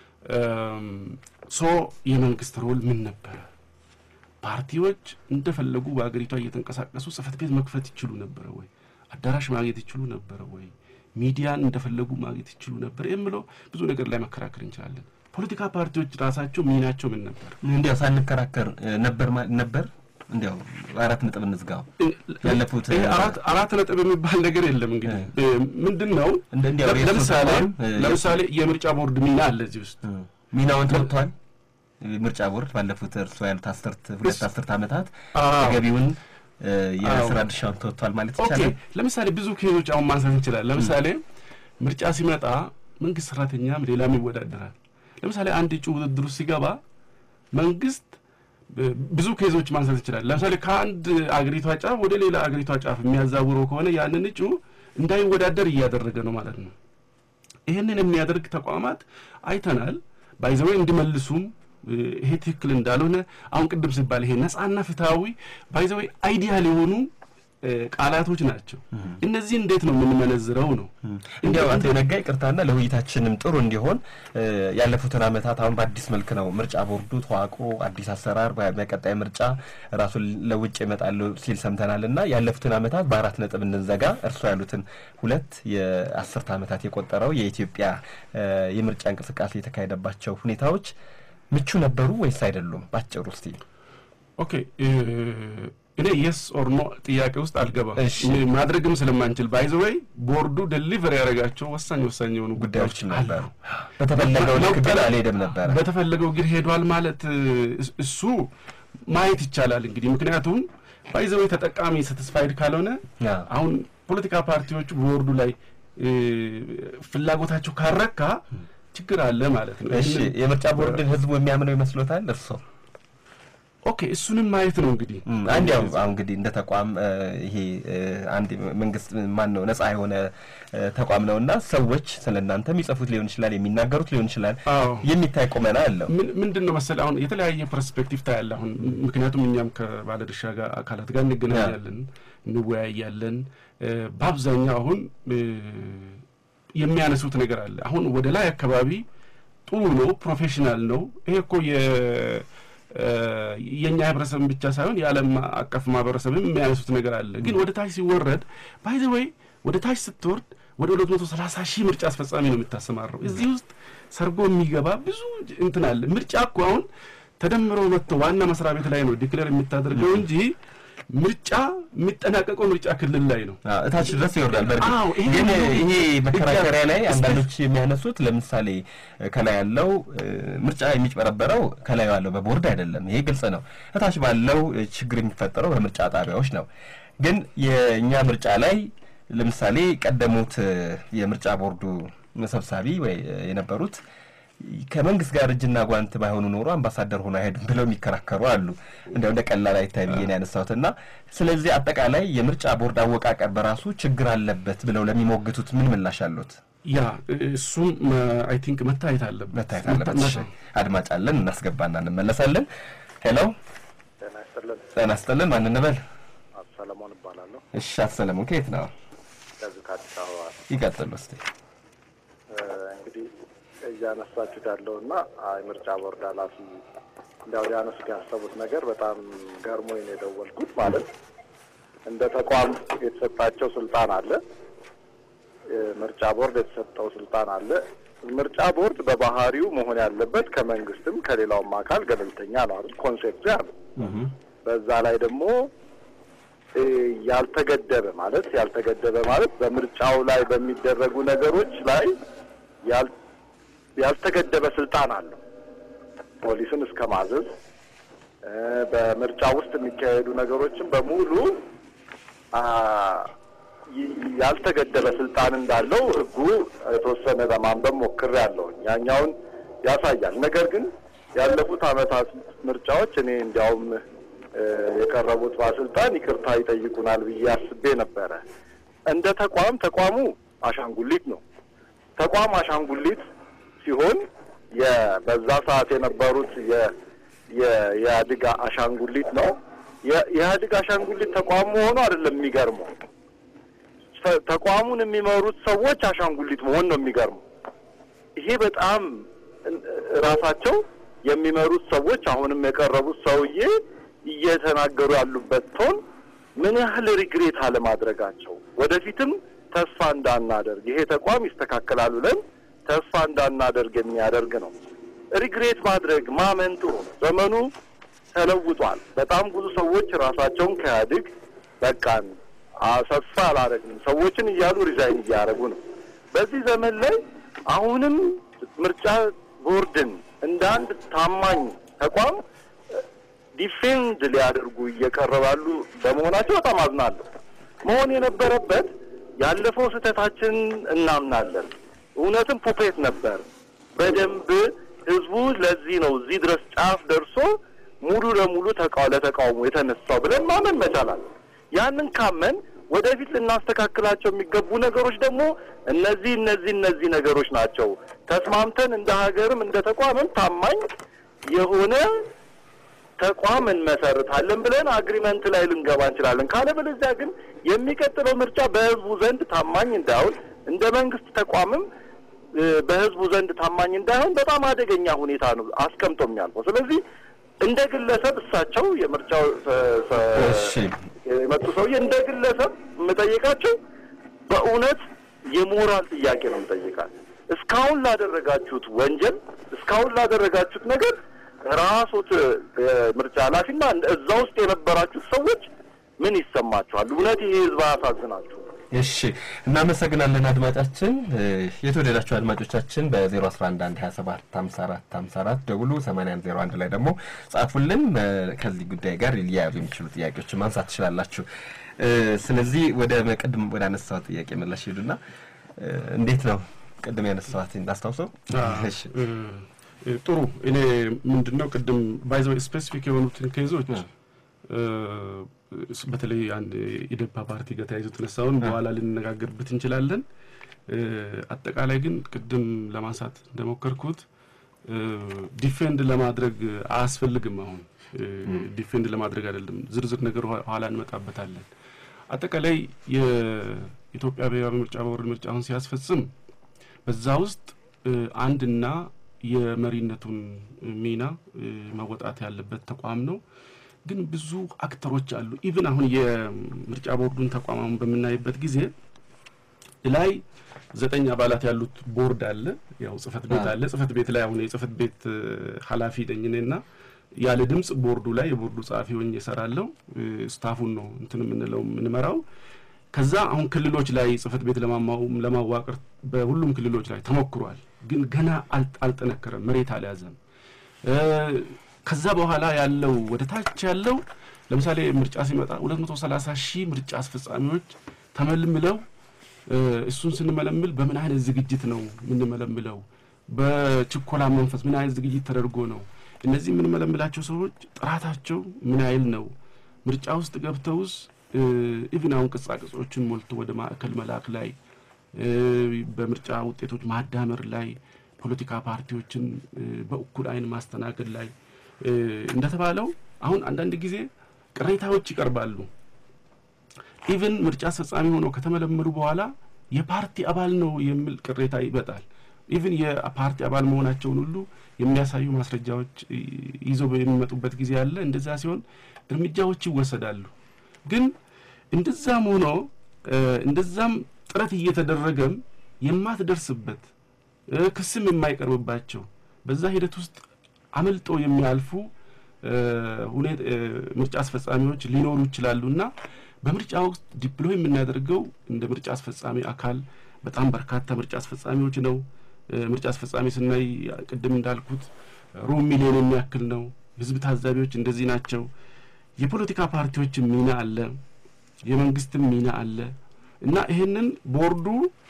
ሶ የመንግስት ሮል ምን ነበረ? ፓርቲዎች እንደፈለጉ በሀገሪቷ እየተንቀሳቀሱ ጽህፈት ቤት መክፈት ይችሉ ነበረ ወይ? አዳራሽ ማግኘት ይችሉ ነበረ ወይ? ሚዲያን እንደፈለጉ ማግኘት ይችሉ ነበር የምለው ብዙ ነገር ላይ መከራከር እንችላለን። ፖለቲካ ፓርቲዎች ራሳቸው ሚናቸው ምን ነበር? እንዲያው ሳንከራከር ነበር ነበር እንዲያው አራት ነጥብ እንዝጋው። ያለፉት አራት ነጥብ የሚባል ነገር የለም። እንግዲህ ምንድን ነው ለምሳሌ ለምሳሌ የምርጫ ቦርድ ሚና አለ እዚህ ውስጥ ሚናውን ተወጥቷል። ምርጫ ቦርድ ባለፉት እርሶ ያሉት አስርት ሁለት አስርት ዓመታት ተገቢውን የስራ ድርሻውን ተወጥቷል ማለት ይቻላል። ለምሳሌ ብዙ ኬዞች አሁን ማንሳት እንችላለን። ለምሳሌ ምርጫ ሲመጣ መንግስት ሰራተኛም ሌላም ይወዳደራል። ለምሳሌ አንድ እጩ ውድድሩ ሲገባ መንግስት ብዙ ኬዞች ማንሳት ይችላል። ለምሳሌ ከአንድ አገሪቷ ጫፍ ወደ ሌላ አገሪቷ ጫፍ የሚያዛውረው ከሆነ ያንን እጩ እንዳይወዳደር እያደረገ ነው ማለት ነው። ይህንን የሚያደርግ ተቋማት አይተናል። ባይዘወይ እንዲመልሱም ይሄ ትክክል እንዳልሆነ አሁን ቅድም ሲባል ይሄ ነጻና ፍትሐዊ ባይዘወይ አይዲያል የሆኑ ቃላቶች ናቸው። እነዚህ እንዴት ነው የምንመነዝረው ነው። እንዲያው አቶ ነጋ ይቅርታና ለውይይታችንም ጥሩ እንዲሆን ያለፉትን ዓመታት አሁን በአዲስ መልክ ነው ምርጫ ቦርዱ ተዋቅሮ አዲስ አሰራር በቀጣይ ምርጫ ራሱን ለውጭ ይመጣሉ ሲል ሰምተናል እና ያለፉትን ዓመታት በአራት ነጥብ እንዘጋ እርሶ ያሉትን ሁለት የአስርት ዓመታት የቆጠረው የኢትዮጵያ የምርጫ እንቅስቃሴ የተካሄደባቸው ሁኔታዎች ምቹ ነበሩ ወይስ አይደሉም? ባጭሩ እስቲ ኦኬ እኔ የስ ኦር ኖ ጥያቄ ውስጥ አልገባም። ማድረግም ስለማንችል ባይዘወይ ቦርዱ ደሊቨር ያደረጋቸው ወሳኝ ወሳኝ የሆኑ ጉዳዮች ነበሩ። በተፈለገው ልክ ግን አልሄደም ነበረ። በተፈለገው ግን ሄዷል ማለት እሱ ማየት ይቻላል እንግዲህ ምክንያቱም ባይዘወይ ተጠቃሚ ሳቲስፋይድ ካልሆነ አሁን ፖለቲካ ፓርቲዎቹ ቦርዱ ላይ ፍላጎታቸው ካረካ ችግር አለ ማለት ነው። እሺ የምርጫ ቦርድን ህዝቡ የሚያምነው ይመስሎታል እርስዎ? ኦኬ እሱንም ማየት ነው እንግዲህ አንድ ያው አሁን እንግዲህ እንደ ተቋም ይሄ አንድ መንግስት ማን ነው ነጻ የሆነ ተቋም ነው እና ሰዎች ስለ እናንተ የሚጽፉት ሊሆን ይችላል፣ የሚናገሩት ሊሆን ይችላል። የሚታይ ቁመና አለው። ምንድን ነው መሰለህ አሁን የተለያየ ፐርስፔክቲቭ ታያለ። አሁን ምክንያቱም እኛም ከባለድርሻ ጋር አካላት ጋር እንገናኛለን፣ እንወያያለን። በአብዛኛው አሁን የሚያነሱት ነገር አለ። አሁን ወደ ላይ አካባቢ ጥሩ ነው፣ ፕሮፌሽናል ነው። ይሄ እኮ የእኛ ህብረተሰብን ብቻ ሳይሆን የዓለም አቀፍ ማህበረሰብም የሚያነሱት ነገር አለ። ግን ወደ ታች ሲወረድ ባይ ዘ ወይ ወደ ታች ስትወርድ ወደ ሁለት መቶ ሰላሳ ሺህ ምርጫ አስፈጻሚ ነው የምታሰማረው። እዚህ ውስጥ ሰርጎ የሚገባ ብዙ እንትን አለ። ምርጫ እኮ አሁን ተደምሮ መጥቶ ዋና መስሪያ ቤት ላይ ነው ዲክሌር የምታደርገው እንጂ ምርጫ የሚጠናቀቀው ምርጫ ክልል ላይ ነው። እታች ድረስ ይወርዳል። በእርግጥ ግን ይሄ መከራከሪያ ላይ አንዳንዶች የሚያነሱት ለምሳሌ ከላይ ያለው ምርጫ የሚጭበረበረው ከላይ ያለው በቦርድ አይደለም። ይሄ ግልጽ ነው። እታች ባለው ችግር የሚፈጠረው በምርጫ ጣቢያዎች ነው። ግን የእኛ ምርጫ ላይ ለምሳሌ ቀደሙት የምርጫ ቦርዱ ሰብሳቢ ወይ የነበሩት ከመንግስት ጋር እጅና ጓንት ባይሆኑ ኖሮ አምባሳደር ሆኖ አይሄዱም ብለው የሚከራከሩ አሉ። እንዲያው እንደ ቀላል አይታይ ብዬ ነው ያነሳሁት እና ስለዚህ አጠቃላይ የምርጫ ቦርድ አወቃቀር በራሱ ችግር አለበት ብለው ለሚሞግቱት ምን ምላሽ አሉት? ያ እሱም አይ ቲንክ መታየት አለበት መታየት አለበት። አድማጭ አለን፣ እናስገባና እንመለሳለን። ሄሎ፣ ጤና ይስጥልን። ማን እንበል? ሰለሞን እባላለሁ። እሺ፣ አቶ ሰለሞን ከየት ነው? ከዚህ ከአዲስ አበባ። ይቀጥሉ እስቲ። እንግዲህ እያነሳችሁት ያለው እና የምርጫ ቦርድ ኃላፊ እንዲያው ሊያነሱት ያሰቡት ነገር በጣም ገርሞኝ ነው የደወልኩት። ማለት እንደ ተቋም የተሰጣቸው ስልጣን አለ፣ ምርጫ ቦርድ የተሰጠው ስልጣን አለ። ምርጫ ቦርድ በባህሪው መሆን ያለበት ከመንግስትም ከሌላውም አካል ገለልተኛ ነው አይደል? ኮንሴፕቱ ያ ነው። በዛ ላይ ደግሞ ያልተገደበ ማለት ያልተገደበ ማለት በምርጫው ላይ በሚደረጉ ነገሮች ላይ ያልተገደበ ስልጣን አለው። ፖሊስን እስከ ማዘዝ በምርጫ ውስጥ የሚካሄዱ ነገሮችን በሙሉ ያልተገደበ ስልጣን እንዳለው ሕጉ የተወሰነ ለማንበብ ሞክሬያለሁ። ያኛውን ያሳያል። ነገር ግን ያለፉት ዓመታት ምርጫዎች እኔ እንዲያውም የቀረቡት ባለስልጣን ይቅርታ ይጠይቁናል ብዬ አስቤ ነበረ። እንደ ተቋም ተቋሙ አሻንጉሊት ነው። ተቋም አሻንጉሊት ሲሆን በዛ ሰዓት የነበሩት የኢህአዴግ አሻንጉሊት ነው። የኢህአዴግ አሻንጉሊት ተቋም መሆኑ አይደለም የሚገርመው፣ ተቋሙን የሚመሩት ሰዎች አሻንጉሊት መሆን ነው የሚገርመው። ይሄ በጣም ራሳቸው የሚመሩት ሰዎች አሁንም የቀረቡት ሰውዬ እየተናገሩ ያሉበት ቶን ምን ያህል ሪግሬት አለማድረጋቸው ወደፊትም ተስፋ እንዳናደርግ ይሄ ተቋም ይስተካከላል ብለን ተስፋ እንዳናደርግ የሚያደርግ ነው። ሪግሬት ማድረግ ማመን ጥሩ ነው። ዘመኑ ተለውጧል። በጣም ብዙ ሰዎች ራሳቸውን ከኢህአዴግ በቃን ተስፋ አላደረግንም ሰዎችን እያሉ ሪዛይን እያደረጉ ነው። በዚህ ዘመን ላይ አሁንም ምርጫ ቦርድን እንደ አንድ ታማኝ ተቋም ዲፌንድ ሊያደርጉ እየቀረባሉ በመሆናቸው በጣም አዝናለሁ። መሆን የነበረበት ያለፈው ስህተታችን እናምናለን፣ እውነትም ፑፔት ነበር። በደንብ ህዝቡ ለዚህ ነው እዚህ ድረስ ጫፍ ደርሶ ሙሉ ለሙሉ ተቃው ለተቃውሞ የተነሳው ብለን ማመን መቻላል። ያንን ካመን ወደፊት ልናስተካክላቸው የሚገቡ ነገሮች ደግሞ እነዚህ እነዚህ እነዚህ ነገሮች ናቸው። ተስማምተን እንደ ሀገርም እንደ ተቋምም ታማኝ የሆነ ተቋም እንመሰርታለን ብለን አግሪመንት ላይ ልንገባ እንችላለን። ካለበለዚያ ግን የሚቀጥለው ምርጫ በህዝቡ ዘንድ ታማኝ እንዳይሆን እንደ መንግስት ተቋምም በህዝቡ ዘንድ ታማኝ እንዳይሆን በጣም አደገኛ ሁኔታ ነው አስቀምጦ የሚያልፈው። ስለዚህ እንደ ግለሰብ እሳቸው የምርጫው የመጡ ሰውዬ እንደ ግለሰብ የምጠይቃቸው በእውነት የሞራል ጥያቄ ነው የምጠይቃል። እስካሁን ላደረጋችሁት ወንጀል፣ እስካሁን ላደረጋችሁት ነገር ራሶት ምርጫ ኃላፊና እዛ ውስጥ የነበራችሁት ሰዎች ምን ይሰማችኋል? እውነት ይሄ ህዝብ አያሳዝናችሁ? እሺ እናመሰግናለን አድማጫችን። የተወደዳችሁ አድማጮቻችን በ01112775454 ደውሉ። 8101 ላይ ደግሞ ጻፉልን። ከዚህ ጉዳይ ጋር ሊያያዙ የሚችሉ ጥያቄዎችን ማንሳት ትችላላችሁ። ስለዚህ ወደ መቅድም ወደ አነሳው ጥያቄ መለሽ ሄዱና እንዴት ነው ቅድም ያነሳዋት እንዳስታውሰው? እሺ ጥሩ። እኔ ምንድን ነው ቅድም ባይዘ ስፔሲፊክ የሆኑትን ኬዞች በተለይ አንድ ኢዴፓ ፓርቲ ጋር ተያይዞ የተነሳውን በኋላ ልንነጋገርበት እንችላለን። አጠቃላይ ግን ቅድም ለማንሳት እንደሞከርኩት ዲፌንድ ለማድረግ አያስፈልግም። አሁን ዲፌንድ ለማድረግ አይደለም፣ ዝርዝር ነገር ኋላ እንመጣበታለን። አጠቃላይ የኢትዮጵያ ብሔራዊ ምርጫ ቦርድ ምርጫውን ሲያስፈጽም በዛ ውስጥ አንድና የመሪነቱን ሚና መወጣት ያለበት ተቋም ነው። ግን ብዙ አክተሮች አሉ። ኢቭን አሁን የምርጫ ቦርዱን ተቋም በምናይበት ጊዜ ላይ ዘጠኝ አባላት ያሉት ቦርድ አለ። ያው ጽህፈት ቤት አለ። ጽህፈት ቤት ላይ አሁን የጽህፈት ቤት ኃላፊ ነኝ እኔና ያለ ድምፅ ቦርዱ ላይ የቦርዱ ጸሐፊ ሆኜ እሰራለሁ። ስታፉን ነው እንትን የምንለው የምንመራው። ከዛ አሁን ክልሎች ላይ ጽህፈት ቤት ለማዋቀር በሁሉም ክልሎች ላይ ተሞክሯል። ግን ገና አልጠነከረም፣ መሬት አልያዘም። ከዛ በኋላ ያለው ወደ ታች ያለው ለምሳሌ ምርጫ ሲመጣ 230 ሺህ ምርጫ አስፈጻሚዎች ተመልምለው እሱን ስንመለምል በምን አይነት ዝግጅት ነው የምንመለምለው? በችኮላ መንፈስ ምን አይነት ዝግጅት ተደርጎ ነው? እነዚህ የምንመለምላቸው ሰዎች ጥራታቸው ምን ያህል ነው? ምርጫ ውስጥ ገብተውስ ኢቭን አሁን ቅጻ ቅጾችን ሞልቶ ወደ ማዕከል መላክ ላይ በምርጫ ውጤቶች ማዳመር ላይ ፖለቲካ ፓርቲዎችን በእኩል አይን ማስተናገድ ላይ እንደተባለው አሁን አንዳንድ ጊዜ ቅሬታዎች ይቀርባሉ። ኢቭን ምርጫ አስፈጻሚ ሆነው ከተመለመሉ በኋላ የፓርቲ አባል ነው የሚል ቅሬታ ይመጣል። ኢቭን የፓርቲ አባል መሆናቸውን ሁሉ የሚያሳዩ ማስረጃዎች ይዘው የሚመጡበት ጊዜ አለ። እንደዛ ሲሆን እርምጃዎች ይወሰዳሉ። ግን እንደዛም ሆኖ እንደዛም ጥረት እየተደረገም የማትደርስበት ክስም የማይቀርብባቸው በዛ ሂደት ውስጥ አመልጦ የሚያልፉ ምርጫ አስፈጻሚዎች ሊኖሩ ይችላሉ እና በምርጫ ወቅት ዲፕሎይ የምናደርገው እንደ ምርጫ አስፈጻሚ አካል በጣም በርካታ ምርጫ አስፈጻሚዎች ነው። ምርጫ አስፈጻሚ ስናይ ቅድም እንዳልኩት ሩብ ሚሊዮን የሚያክል ነው። ህዝብ ታዛቢዎች እንደዚህ ናቸው። የፖለቲካ ፓርቲዎችም ሚና አለ፣ የመንግስትም ሚና አለ እና ይህንን ቦርዱ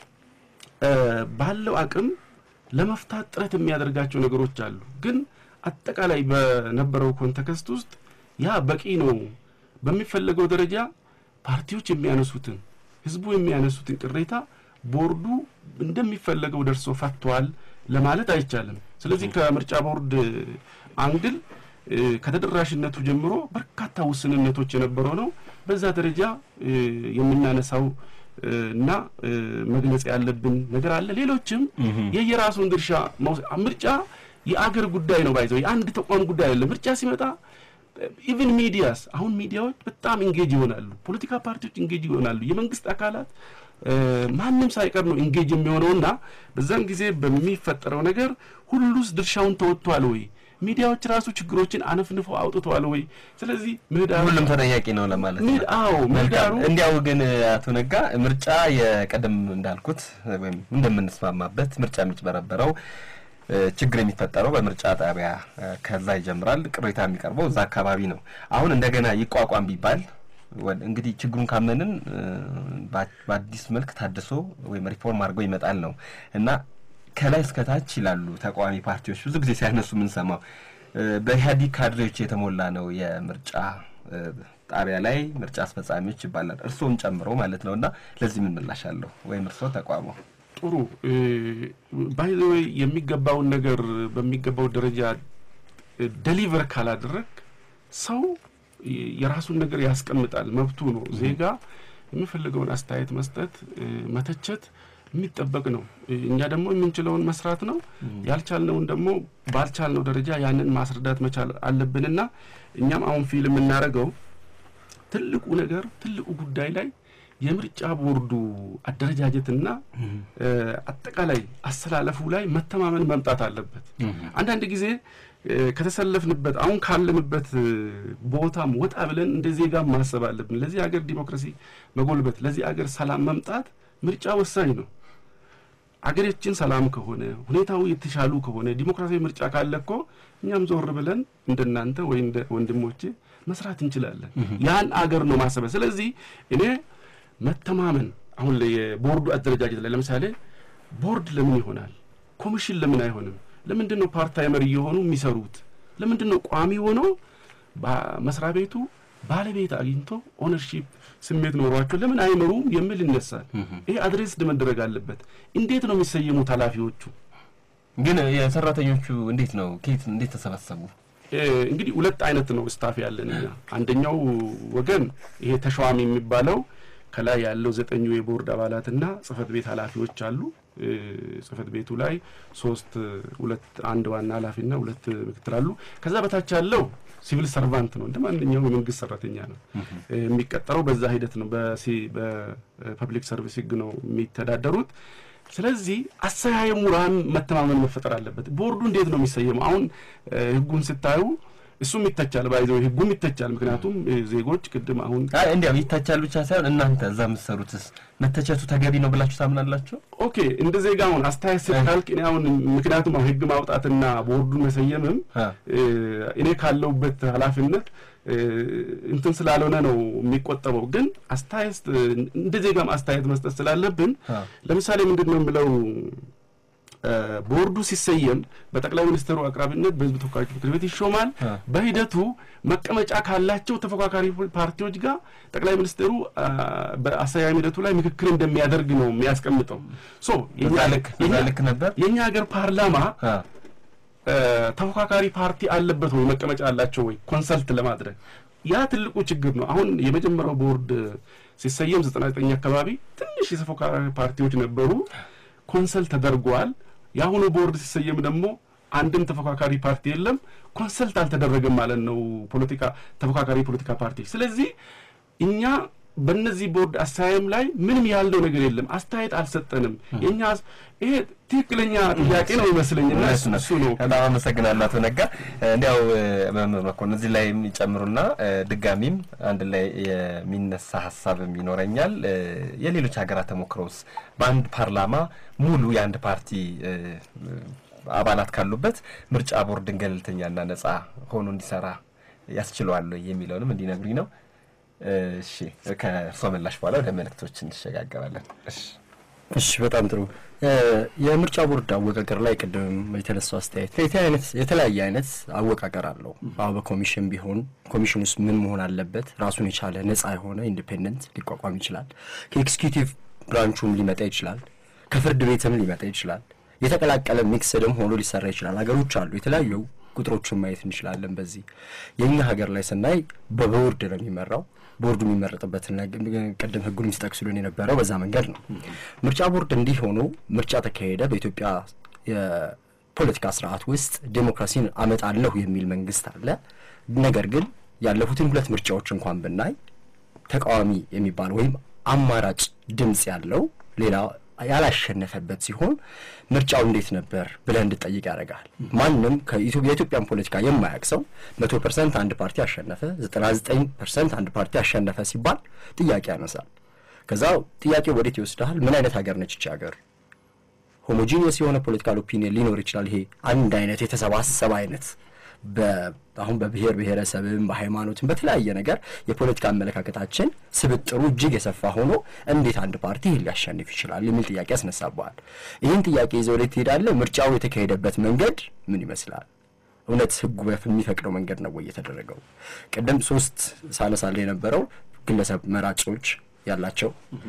ባለው አቅም ለመፍታት ጥረት የሚያደርጋቸው ነገሮች አሉ። ግን አጠቃላይ በነበረው ኮንቴክስት ውስጥ ያ በቂ ነው በሚፈለገው ደረጃ ፓርቲዎች የሚያነሱትን ህዝቡ የሚያነሱትን ቅሬታ ቦርዱ እንደሚፈለገው ደርሶ ፈቷል ለማለት አይቻልም። ስለዚህ ከምርጫ ቦርድ አንግል ከተደራሽነቱ ጀምሮ በርካታ ውስንነቶች የነበረው ነው። በዛ ደረጃ የምናነሳው እና መግለጽ ያለብን ነገር አለ። ሌሎችም የየራሱን ድርሻ ምርጫ የአገር ጉዳይ ነው ባይዘው የአንድ ተቋም ጉዳይ አይደለም። ምርጫ ሲመጣ ኢቭን ሚዲያስ አሁን ሚዲያዎች በጣም ኢንጌጅ ይሆናሉ። ፖለቲካ ፓርቲዎች ኢንጌጅ ይሆናሉ። የመንግስት አካላት ማንም ሳይቀር ነው ኢንጌጅ የሚሆነውና በዛን ጊዜ በሚፈጠረው ነገር ሁሉስ ድርሻውን ተወጥቷል ወይ? ሚዲያዎች ራሱ ችግሮችን አነፍንፈው አውጥተዋል ወይ? ስለዚህ ምህዳሩ ሁሉም ተጠያቂ ነው ለማለት ነው። አዎ ምህዳሩ እንዲያው ግን አቶ ነጋ ምርጫ የቀደም እንዳልኩት ወይም እንደምንስማማበት ምርጫ የሚጭበረበረው ችግር የሚፈጠረው በምርጫ ጣቢያ ከዛ ይጀምራል። ቅሬታ የሚቀርበው እዛ አካባቢ ነው። አሁን እንደገና ይቋቋም ቢባል እንግዲህ ችግሩን ካመንን በአዲስ መልክ ታድሶ ወይም ሪፎርም አድርጎ ይመጣል ነው እና ከላይ እስከታች ይላሉ ተቃዋሚ ፓርቲዎች ብዙ ጊዜ ሲያነሱ የምንሰማው በኢህአዲግ ካድሬዎች የተሞላ ነው የምርጫ ጣቢያ ላይ ምርጫ አስፈጻሚዎች ይባላል እርስዎን ጨምሮ ማለት ነው እና ለዚህ ምን ምላሽ አለው ወይም እርስዎ ተቋሙ ጥሩ ባይዘወይ የሚገባውን ነገር በሚገባው ደረጃ ደሊቨር ካላደረግ ሰው የራሱን ነገር ያስቀምጣል፣ መብቱ ነው። ዜጋ የሚፈልገውን አስተያየት መስጠት፣ መተቸት የሚጠበቅ ነው። እኛ ደግሞ የምንችለውን መስራት ነው። ያልቻልነውን ደግሞ ባልቻልነው ደረጃ ያንን ማስረዳት መቻል አለብንና እኛም አሁን ፊልም የምናደርገው ትልቁ ነገር ትልቁ ጉዳይ ላይ የምርጫ ቦርዱ አደረጃጀትና አጠቃላይ አሰላለፉ ላይ መተማመን መምጣት አለበት። አንዳንድ ጊዜ ከተሰለፍንበት አሁን ካለንበት ቦታም ወጣ ብለን እንደ ዜጋ ማሰብ አለብን። ለዚህ ሀገር ዲሞክራሲ መጎልበት፣ ለዚህ ሀገር ሰላም መምጣት ምርጫ ወሳኝ ነው። አገራችን ሰላም ከሆነ ሁኔታው የተሻሉ ከሆነ ዲሞክራሲያዊ ምርጫ ካለ እኮ እኛም ዞር ብለን እንደናንተ ወይ እንደ ወንድሞቼ መስራት እንችላለን። ያን አገር ነው ማሰበ። ስለዚህ እኔ መተማመን አሁን የቦርዱ አደረጃጀት ላይ ለምሳሌ ቦርድ ለምን ይሆናል? ኮሚሽን ለምን አይሆንም? ለምንድን ነው ፓርታይመር እየሆኑ የሚሰሩት? ለምንድን ነው ቋሚ ሆኖ መስሪያ ቤቱ ባለቤት አግኝቶ ኦነርሺፕ ስሜት ኖሯቸው ለምን አይመሩም የሚል ይነሳል። ይሄ አድሬስድ መደረግ አለበት። እንዴት ነው የሚሰየሙት ኃላፊዎቹ? ግን የሰራተኞቹ እንዴት ነው ከየት እንዴት ተሰበሰቡ? እንግዲህ ሁለት አይነት ነው ስታፍ ያለን እኛ። አንደኛው ወገን ይሄ ተሿሚ የሚባለው ከላይ ያለው ዘጠኙ የቦርድ አባላትና ጽህፈት ቤት ኃላፊዎች አሉ። ጽህፈት ቤቱ ላይ ሶስት ሁለት አንድ ዋና ኃላፊና ሁለት ምክትል አሉ። ከዛ በታች ያለው ሲቪል ሰርቫንት ነው፣ እንደ ማንኛውም የመንግስት ሰራተኛ ነው የሚቀጠረው። በዛ ሂደት ነው በፐብሊክ ሰርቪስ ህግ ነው የሚተዳደሩት። ስለዚህ አሰያየሙ ራን መተማመን መፈጠር አለበት። ቦርዱ እንዴት ነው የሚሰየመው? አሁን ህጉን ስታዩ እሱም ይተቻል፣ ባይዘው ህጉም ይተቻል። ምክንያቱም ዜጎች ቅድም አሁን እንዲያው ይተቻል ብቻ ሳይሆን እናንተ እዛ የምትሰሩትስ መተቸቱ ተገቢ ነው ብላችሁ ታምናላችሁ? ኦኬ እንደ ዜጋ አሁን አስተያየት ስልካልክ እኔ አሁን ምክንያቱም አሁን ህግ ማውጣትና ቦርዱን መሰየምም እኔ ካለውበት ኃላፊነት እንትን ስላልሆነ ነው የሚቆጠበው። ግን አስተያየት እንደ ዜጋም አስተያየት መስጠት ስላለብን ለምሳሌ ምንድን ነው የምለው ቦርዱ ሲሰየም በጠቅላይ ሚኒስትሩ አቅራቢነት በህዝብ ተወካዮች ምክር ቤት ይሾማል። በሂደቱ መቀመጫ ካላቸው ተፎካካሪ ፓርቲዎች ጋር ጠቅላይ ሚኒስትሩ በአሰያየም ሂደቱ ላይ ምክክር እንደሚያደርግ ነው የሚያስቀምጠው። ሶ ልክ ነበር። የእኛ ሀገር ፓርላማ ተፎካካሪ ፓርቲ አለበት ወይ መቀመጫ አላቸው ወይ ኮንሰልት ለማድረግ ያ ትልቁ ችግር ነው። አሁን የመጀመሪያው ቦርድ ሲሰየም ዘጠና ዘጠኝ አካባቢ ትንሽ የተፎካካሪ ፓርቲዎች ነበሩ። ኮንሰልት ተደርጓል። የአሁኑ ቦርድ ሲሰየም ደግሞ አንድም ተፎካካሪ ፓርቲ የለም፣ ኮንሰልት አልተደረገም ማለት ነው ፖለቲካ ተፎካካሪ ፖለቲካ ፓርቲ። ስለዚህ እኛ በእነዚህ ቦርድ አስተያየም ላይ ምንም ያለው ነገር የለም፣ አስተያየት አልሰጠንም። የኛ ይሄ ትክክለኛ ጥያቄ ነው ይመስለኝና እሱ ነው። በጣም አመሰግናለሁ አቶ ነጋ። እንዲያው መምህር መኮንን እዚህ ላይ የሚጨምሩና ድጋሚም አንድ ላይ የሚነሳ ሀሳብም ይኖረኛል። የሌሎች ሀገራት ተሞክሮስ በአንድ ፓርላማ ሙሉ የአንድ ፓርቲ አባላት ካሉበት ምርጫ ቦርድን ገለልተኛና ነጻ ሆኖ እንዲሰራ ያስችለዋል የሚለውንም እንዲነግሩኝ ነው። እሺ ከእርሶ ምላሽ በኋላ ወደ መልእክቶች እንሸጋገራለን። እሺ እሺ በጣም ጥሩ። የምርጫ ቦርድ አወቃቀር ላይ ቅድም የተነሳው አስተያየት የተለያየ አይነት አወቃቀር አለው። አሁ በኮሚሽን ቢሆን ኮሚሽን ውስጥ ምን መሆን አለበት? ራሱን የቻለ ነጻ የሆነ ኢንዲፔንደንት ሊቋቋም ይችላል። ከኤክስኪዩቲቭ ብራንቹም ሊመጣ ይችላል። ከፍርድ ቤትም ሊመጣ ይችላል። የተቀላቀለ ሚክስድም ሆኖ ሊሰራ ይችላል። ሀገሮች አሉ የተለያዩ ቁጥሮችን ማየት እንችላለን። በዚህ የእኛ ሀገር ላይ ስናይ በቦርድ ነው የሚመራው። ቦርዱ የሚመረጥበትን ቅድም ህጉንም ሲጠቅሱልን የነበረው በዛ መንገድ ነው። ምርጫ ቦርድ እንዲህ ሆኖ ምርጫ ተካሄደ። በኢትዮጵያ የፖለቲካ ስርዓት ውስጥ ዴሞክራሲን አመጣለሁ የሚል መንግስት አለ። ነገር ግን ያለፉትን ሁለት ምርጫዎች እንኳን ብናይ ተቃዋሚ የሚባለው ወይም አማራጭ ድምፅ ያለው ሌላ ያላሸነፈበት ሲሆን ምርጫው እንዴት ነበር ብለህ እንድጠይቅ ያደርጋል። ማንም የኢትዮጵያን ፖለቲካ የማያውቅ ሰው መቶ ፐርሰንት አንድ ፓርቲ አሸነፈ፣ ዘጠና ዘጠኝ ፐርሰንት አንድ ፓርቲ አሸነፈ ሲባል ጥያቄ ያነሳል። ከዛ ጥያቄው ወዴት ይወስድሃል? ምን አይነት ሀገር ነች ይቺ ሀገር? ሆሞጂኒየስ የሆነ ፖለቲካል ኦፒኒየን ሊኖር ይችላል። ይሄ አንድ አይነት የተሰባሰበ አይነት አሁን በብሔር ብሔረሰብም በሃይማኖትም በተለያየ ነገር የፖለቲካ አመለካከታችን ስብጥሩ እጅግ የሰፋ ሆኖ እንዴት አንድ ፓርቲ ይህን ሊያሸንፍ ይችላል የሚል ጥያቄ ያስነሳበዋል። ይህን ጥያቄ ይዘው ወዴት ትሄዳለህ? ምርጫው የተካሄደበት መንገድ ምን ይመስላል? እውነት ህጉ የሚፈቅደው መንገድ ነው ወይ የተደረገው? ቅድም ሶስት ሳነሳለ የነበረው ግለሰብ መራጮች ያላቸው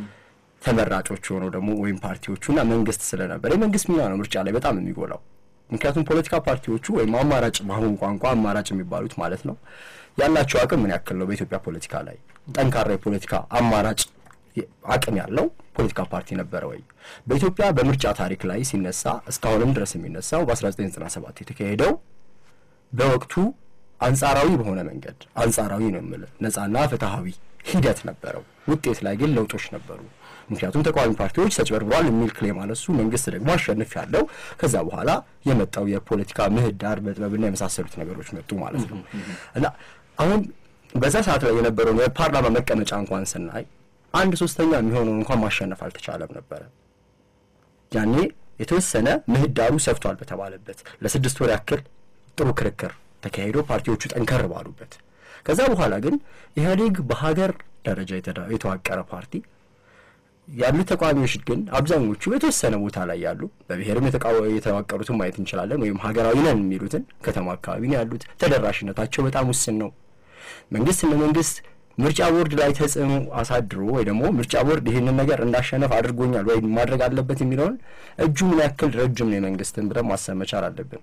ተመራጮች ሆነው ደግሞ ወይም ፓርቲዎቹና መንግስት ስለነበር የመንግስት ሚና ነው ምርጫ ላይ በጣም የሚጎላው። ምክንያቱም ፖለቲካ ፓርቲዎቹ ወይም አማራጭ በአሁኑ ቋንቋ አማራጭ የሚባሉት ማለት ነው ያላቸው አቅም ምን ያክል ነው? በኢትዮጵያ ፖለቲካ ላይ ጠንካራ የፖለቲካ አማራጭ አቅም ያለው ፖለቲካ ፓርቲ ነበረ ወይ? በኢትዮጵያ በምርጫ ታሪክ ላይ ሲነሳ እስካሁንም ድረስ የሚነሳው በ1997 የተካሄደው በወቅቱ አንጻራዊ በሆነ መንገድ አንጻራዊ ነው የምልህ ነጻና ፍትሐዊ ሂደት ነበረው። ውጤት ላይ ግን ለውጦች ነበሩ። ምክንያቱም ተቃዋሚ ፓርቲዎች ተጭበርብሯል የሚል ክሌም አነሱ። መንግስት ደግሞ አሸንፍ ያለው ከዛ በኋላ የመጣው የፖለቲካ ምህዳር መጥበብና የመሳሰሉት ነገሮች መጡ ማለት ነው እና አሁን በዛ ሰዓት ላይ የነበረውን የፓርላማ መቀመጫ እንኳን ስናይ አንድ ሶስተኛ የሚሆነውን እንኳን ማሸነፍ አልተቻለም ነበረ። ያኔ የተወሰነ ምህዳሩ ሰፍቷል በተባለበት ለስድስት ወር ያክል ጥሩ ክርክር ተካሂዶ ፓርቲዎቹ ጠንከር ባሉበት ከዛ በኋላ ግን ኢህአዴግ በሀገር ደረጃ የተዋቀረ ፓርቲ ያሉት ተቃዋሚዎች ግን አብዛኞቹ የተወሰነ ቦታ ላይ ያሉ በብሔርም የተዋቀሩትን ማየት እንችላለን። ወይም ሀገራዊ ነን የሚሉትን ከተማ አካባቢ ነው ያሉት። ተደራሽነታቸው በጣም ውስን ነው። መንግስት እንደ መንግስት ምርጫ ቦርድ ላይ ተጽዕኖ አሳድሮ ወይ ደግሞ ምርጫ ቦርድ ይህንን ነገር እንዳሸነፍ አድርጎኛል ወይም ማድረግ አለበት የሚለውን እጁ ምን ያክል ረጅም ነው የመንግስትን ብለን ማሰብ መቻል አለብን።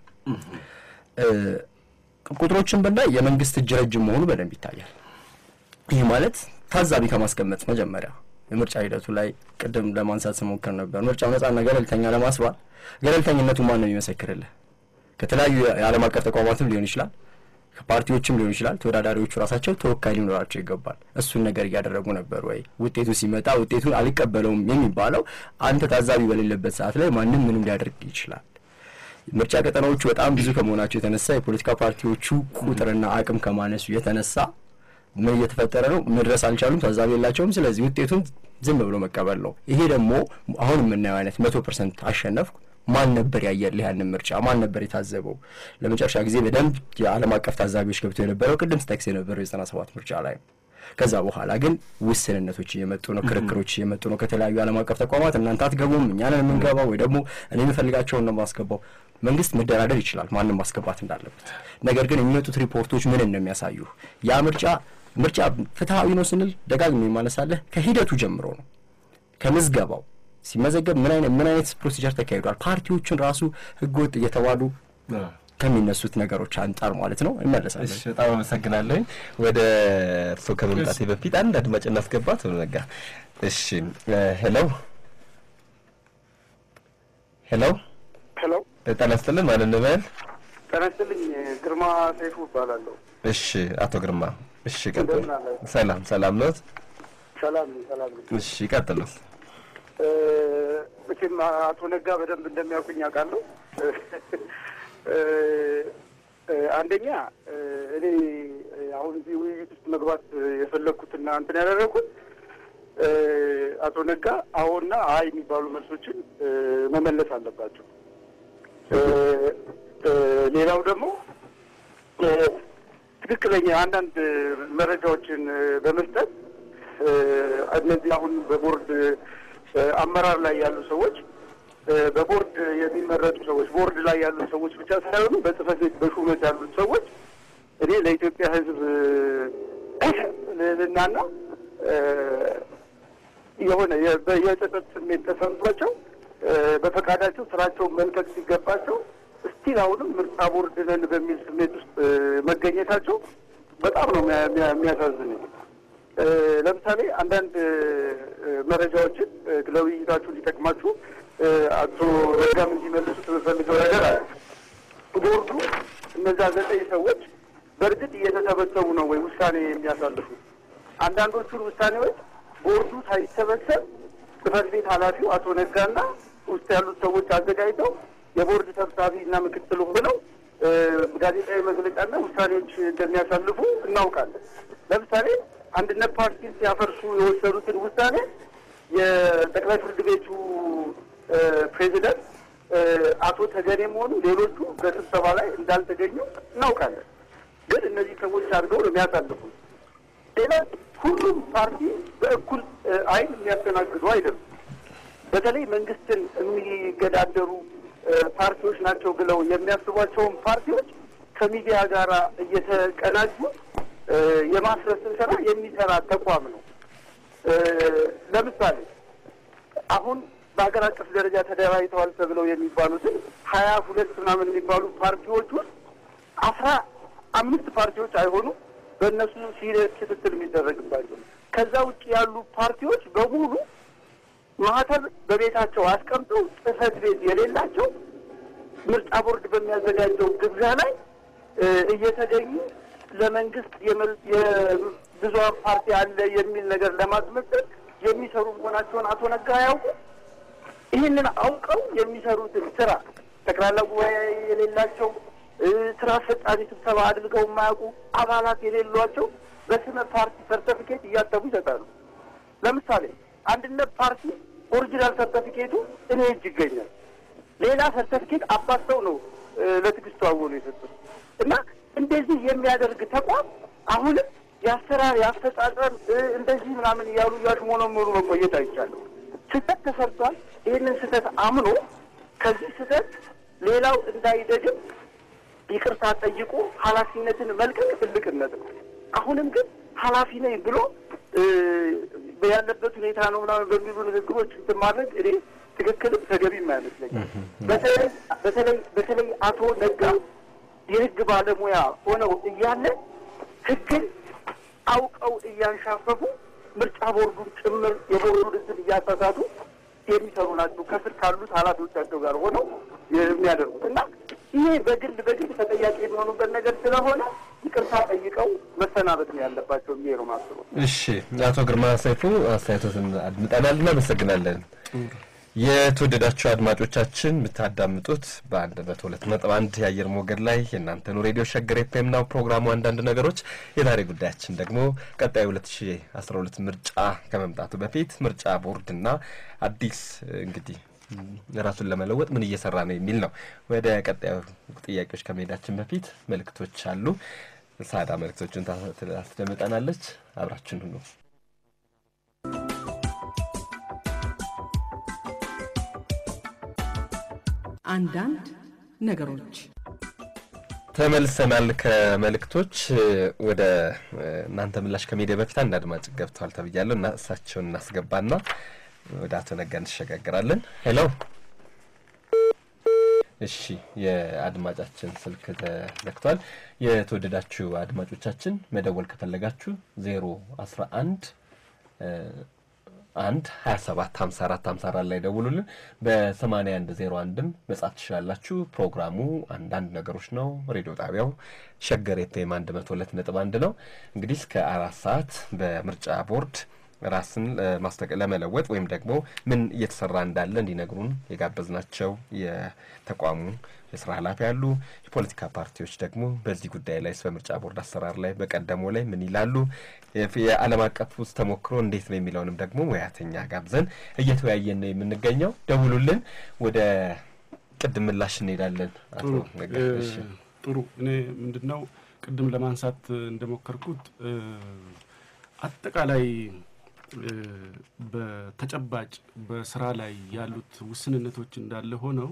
ቁጥሮችን ብናይ የመንግስት እጅ ረጅም መሆኑ በደንብ ይታያል። ይህ ማለት ታዛቢ ከማስቀመጥ መጀመሪያ የምርጫ ሂደቱ ላይ ቅድም ለማንሳት ስሞክር ነበር። ምርጫው ነጻና ገለልተኛ ለማስባል ገለልተኝነቱ ማን ነው የሚመሰክርልህ? ከተለያዩ የዓለም አቀፍ ተቋማትም ሊሆን ይችላል፣ ከፓርቲዎችም ሊሆን ይችላል። ተወዳዳሪዎቹ ራሳቸው ተወካይ ሊኖራቸው ይገባል። እሱን ነገር እያደረጉ ነበር ወይ? ውጤቱ ሲመጣ ውጤቱን አልቀበለውም የሚባለው አንተ ታዛቢ በሌለበት ሰዓት ላይ ማንም ምንም ሊያደርግ ይችላል። ምርጫ ቀጠናዎቹ በጣም ብዙ ከመሆናቸው የተነሳ የፖለቲካ ፓርቲዎቹ ቁጥርና አቅም ከማነሱ የተነሳ ምን እየተፈጠረ ነው? መድረስ አልቻሉም፣ ታዛቢ የላቸውም። ስለዚህ ውጤቱን ዝም ብሎ መቀበል ነው። ይሄ ደግሞ አሁን የምናየው አይነት መቶ ፐርሰንት አሸነፍኩ ማን ነበር ያየልህ ያንን ምርጫ? ማን ነበር የታዘበው? ለመጨረሻ ጊዜ በደንብ የዓለም አቀፍ ታዛቢዎች ገብቶ የነበረው ቅድም ስጠቅስ የነበረው የዘጠና ሰባት ምርጫ ላይ ነው። ከዛ በኋላ ግን ውስንነቶች እየመጡ ነው፣ ክርክሮች እየመጡ ነው ከተለያዩ ዓለም አቀፍ ተቋማት። እናንተ አትገቡም፣ እኛ ነን የምንገባው፣ ወይ ደግሞ እኔ የምፈልጋቸውን ነው የማስገባው። መንግስት መደራደር ይችላል ማንም ማስገባት እንዳለበት። ነገር ግን የሚመጡት ሪፖርቶች ምን እንደሚያሳዩ ያ ምርጫ ምርጫ ፍትሐዊ ነው ስንል ደጋግሜ የማነሳለህ ከሂደቱ ጀምሮ ነው። ከምዝገባው ሲመዘገብ ምን አይነት ምን አይነት ፕሮሲጀር ተካሂዷል፣ ፓርቲዎቹን ራሱ ህገወጥ እየተባሉ ከሚነሱት ነገሮች አንጻር ማለት ነው። እመለሳለን። በጣም አመሰግናለሁኝ። ወደ እርስዎ ከመምጣቴ በፊት አንድ አድማጭ እናስገባት ነጋ። እሺ፣ ሄሎ ሄሎ ሄሎ ጤና ይስጥልን። ማን እንበል? ጤና ይስጥልኝ። ግርማ ሰይፉ እባላለሁ። እሺ፣ አቶ ግርማ። እሺ፣ ቀጥሉ። እንደምን አላችሁ? ሰላም ሰላም ነው። ሰላም ነኝ፣ ሰላም ነኝ። እሺ፣ ቀጥሉ። እ፣ መቼም አቶ ነጋ በደንብ እንደሚያውቁኝ አውቃለሁ። እ፣ እ፣ አንደኛ እ፣ እኔ አሁን እዚህ ውይይት ውስጥ መግባት የፈለግኩትና እንትን ያደረግኩት እ፣ አቶ ነጋ አዎና አይ የሚባሉ መልሶችን እ፣ መመለስ አለባቸው። እ፣ እ፣ ሌላው ደግሞ እ፣ ትክክለኛ አንዳንድ መረጃዎችን እ፣ በመስጠት እ፣ እነዚህ አሁን በቦርድ እ፣ አመራር ላይ ያሉ ሰዎች እ፣ በቦርድ የሚመረጡ ሰዎች ቦርድ ላይ ያሉ ሰዎች ብቻ ሳይሆኑ በጽህፈት ቤት በሹመት ያሉት ሰዎች እኔ ለኢትዮጵያ ሕዝብ ልዕልናና እ፣ የሆነ የ- በ- የጸጸት ስሜት ተሰምቷቸው እ፣ በፈቃዳቸው ስራቸውን መልቀቅ ሲገባቸው እስቲል አሁንም ምርጫ ቦርድ ነን በሚል ስሜት ውስጥ እ፣ መገኘታቸው በጣም ነው የሚያ- የሚያ- የሚያሳዝነኝ። እ፣ ለምሳሌ አንዳንድ እ፣ መረጃዎችን እ፣ ለውይይታችሁ እንዲጠቅማችሁ እ፣ አቶ ረጋም እንዲመልሱት የምፈልገው ነገር አለ። ቦርዱ እነዛ ዘጠኝ ሰዎች በእርግጥ እየተሰበሰቡ ነው ወይ ውሳኔ የሚያሳልፉት? አንዳንዶቹን ውሳኔዎች ቦርዱ ሳይሰበሰብ ጽህፈት ቤት ኃላፊው አቶ ነጋና ውስጥ ያሉት ሰዎች አዘጋጅተው የቦርድ ሰብሳቢ እና ምክትሉም ብለው እ፣ ጋዜጣዊ መግለጫና ውሳኔዎች እንደሚያሳልፉ እናውቃለን። ለምሳሌ አንድነት ፓርቲን ሲያፈርሱ የወሰዱትን ውሳኔ የጠቅላይ ፍርድ ቤቱ እ፣ ፕሬዚደንት እ፣ አቶ ተገኔም ሆኑ ሌሎቹ በስብሰባ ላይ እንዳልተገኙ እናውቃለን። ግን እነዚህ ሰዎች አድርገው ነው የሚያሳልፉት። ሌላ ሁሉም ፓርቲ በእኩል እ፣ አይን የሚያስተናግዱ አይደሉም። በተለይ መንግስትን የሚገዳደሩ እ፣ ፓርቲዎች ናቸው ብለው የሚያስቧቸውን ፓርቲዎች ከሚዲያ ጋር እየተቀናጁ እ፣ የማስረስን ስራ የሚሰራ ተቋም ነው። እ፣ ለምሳሌ አሁን በሀገር አቀፍ ደረጃ ተደራጅተዋል ተብለው የሚባሉትን ሀያ ሁለት ምናምን የሚባሉ ፓርቲዎች ውስጥ አስራ አምስት ፓርቲዎች አይሆኑም በእነሱ ሲሪየስ ክትትል የሚደረግባቸው። ከዛ ውጭ ያሉ ፓርቲዎች በሙሉ ማህተም በቤታቸው አስቀምጠው ጽህፈት ቤት የሌላቸው ምርጫ ቦርድ በሚያዘጋጀው ግብዣ ላይ እ፣ እየተገኙ ለመንግስት የመል- የብዙሀን ፓርቲ አለ የሚል ነገር ለማስመሰል የሚሰሩ መሆናቸውን አቶ ነጋ ያውቁ። ይህንን አውቀው የሚሰሩትን ስራ ጠቅላላ ጉባኤ የሌላቸው እ፣ ስራ አስፈጻሚ ስብሰባ አድርገው የማያውቁ አባላት የሌሏቸው በስመ ፓርቲ ሰርተፊኬት እያተሙ ይሰጣሉ። ለምሳሌ አንድነት ፓርቲ ኦሪጂናል ሰርተፊኬቱ እኔ እጅ ይገኛል። ሌላ ሰርተፊኬት አባስተው ነው እ፣ ለትዕግስቱ አወሉ የሰጡት እና እንደዚህ የሚያደርግ ተቋም አሁንም የአሰራር የአፈጻጸም እ፣ እንደዚህ ምናምን እያሉ እያሽሞነሞኑ መቆየት አይቻልም። ስህተት ተሰርቷል። ይህንን ስህተት አምኖ ከዚህ ስህተት ሌላው እንዳይደግም ይቅርታ ጠይቆ ኃላፊነትን መልቀቅ ትልቅነት ነው። አሁንም ግን ኃላፊ ነኝ ብሎ እ፣ ያለበት ሁኔታ ነው ምናምን በሚሉ ንግግሮች እንትን ማድረግ እኔ ትክክልም ተገቢም አይመስለኝም። በተለይ በተለይ በተለይ አቶ ነጋ የህግ ባለሙያ ሆነው እያለ ህግን አውቀው እያንሻፈፉ ምርጫ ቦርዱን ጭምር የቦርዱን እንትን እያሳሳቱ የሚሰሩ ናቸው ከስር ካሉት ኃላፊዎቻቸው ጋር ሆነው የሚያደርጉት እና ይሄ በግል በግል ተጠያቂ የሚሆኑበት ነገር ስለሆነ ይቅርታ ጠይቀው መሰናበት ነው ያለባቸው ብዬ ነው ማስበው። እሺ አቶ ግርማ ሰይፉ አስተያየቶትን አድምጠናል፣ እናመሰግናለን። የተወደዳችሁ አድማጮቻችን የምታዳምጡት በአንድ መቶ ሁለት ነጥብ አንድ የአየር ሞገድ ላይ የእናንተኑ ሬዲዮ ሸገር ኤፍኤም ነው። ፕሮግራሙ አንዳንድ ነገሮች። የዛሬ ጉዳያችን ደግሞ ቀጣዩ ሁለት ሺ አስራ ሁለት ምርጫ ከመምጣቱ በፊት ምርጫ ቦርድና አዲስ እንግዲህ ራሱን ለመለወጥ ምን እየሰራ ነው የሚል ነው። ወደ ቀጣዩ ጥያቄዎች ከመሄዳችን በፊት መልእክቶች አሉ። ሳዳ መልእክቶችን ታስደምጠናለች። አብራችን ሁኑ። አንዳንድ ነገሮች ተመልሰናል ከመልእክቶች ወደ እናንተ ምላሽ ከሜዲያ በፊት አንድ አድማጭ ገብተዋል ተብያለሁ እና እሳቸውን እናስገባና ወደ አቶ ነጋ እንሸጋግራለን። ሄሎ እሺ፣ የአድማጫችን ስልክ ተዘግቷል። የተወደዳችሁ አድማጮቻችን መደወል ከፈለጋችሁ ዜሮ አስራ አንድ አንድ ሀያ ሰባት ሀምሳ አራት ሀምሳ አራት ላይ ደውሉልን። በሰማንያ አንድ ዜሮ አንድም መጻፍ ትችላላችሁ። ፕሮግራሙ አንዳንድ ነገሮች ነው። ሬዲዮ ጣቢያው ሸገር ኤፍኤም አንድ መቶ ሁለት ነጥብ አንድ ነው። እንግዲህ እስከ አራት ሰዓት በምርጫ ቦርድ ራስን ለማስጠቀ ለመለወጥ ወይም ደግሞ ምን እየተሰራ እንዳለ እንዲነግሩን የጋበዝናቸው የተቋሙ የስራ ኃላፊ ያሉ የፖለቲካ ፓርቲዎች ደግሞ በዚህ ጉዳይ ላይ በምርጫ ቦርድ አሰራር ላይ በቀደሞ ላይ ምን ይላሉ፣ የዓለም አቀፍ ውስጥ ተሞክሮ እንዴት ነው የሚለውንም ደግሞ ሙያተኛ ጋብዘን እየተወያየን ነው የምንገኘው። ደውሉልን። ወደ ቅድም ምላሽ እንሄዳለን። አቶ ነጋሽ ጥሩ። እኔ ምንድን ነው ቅድም ለማንሳት እንደሞከርኩት አጠቃላይ በተጨባጭ በስራ ላይ ያሉት ውስንነቶች እንዳለ ሆነው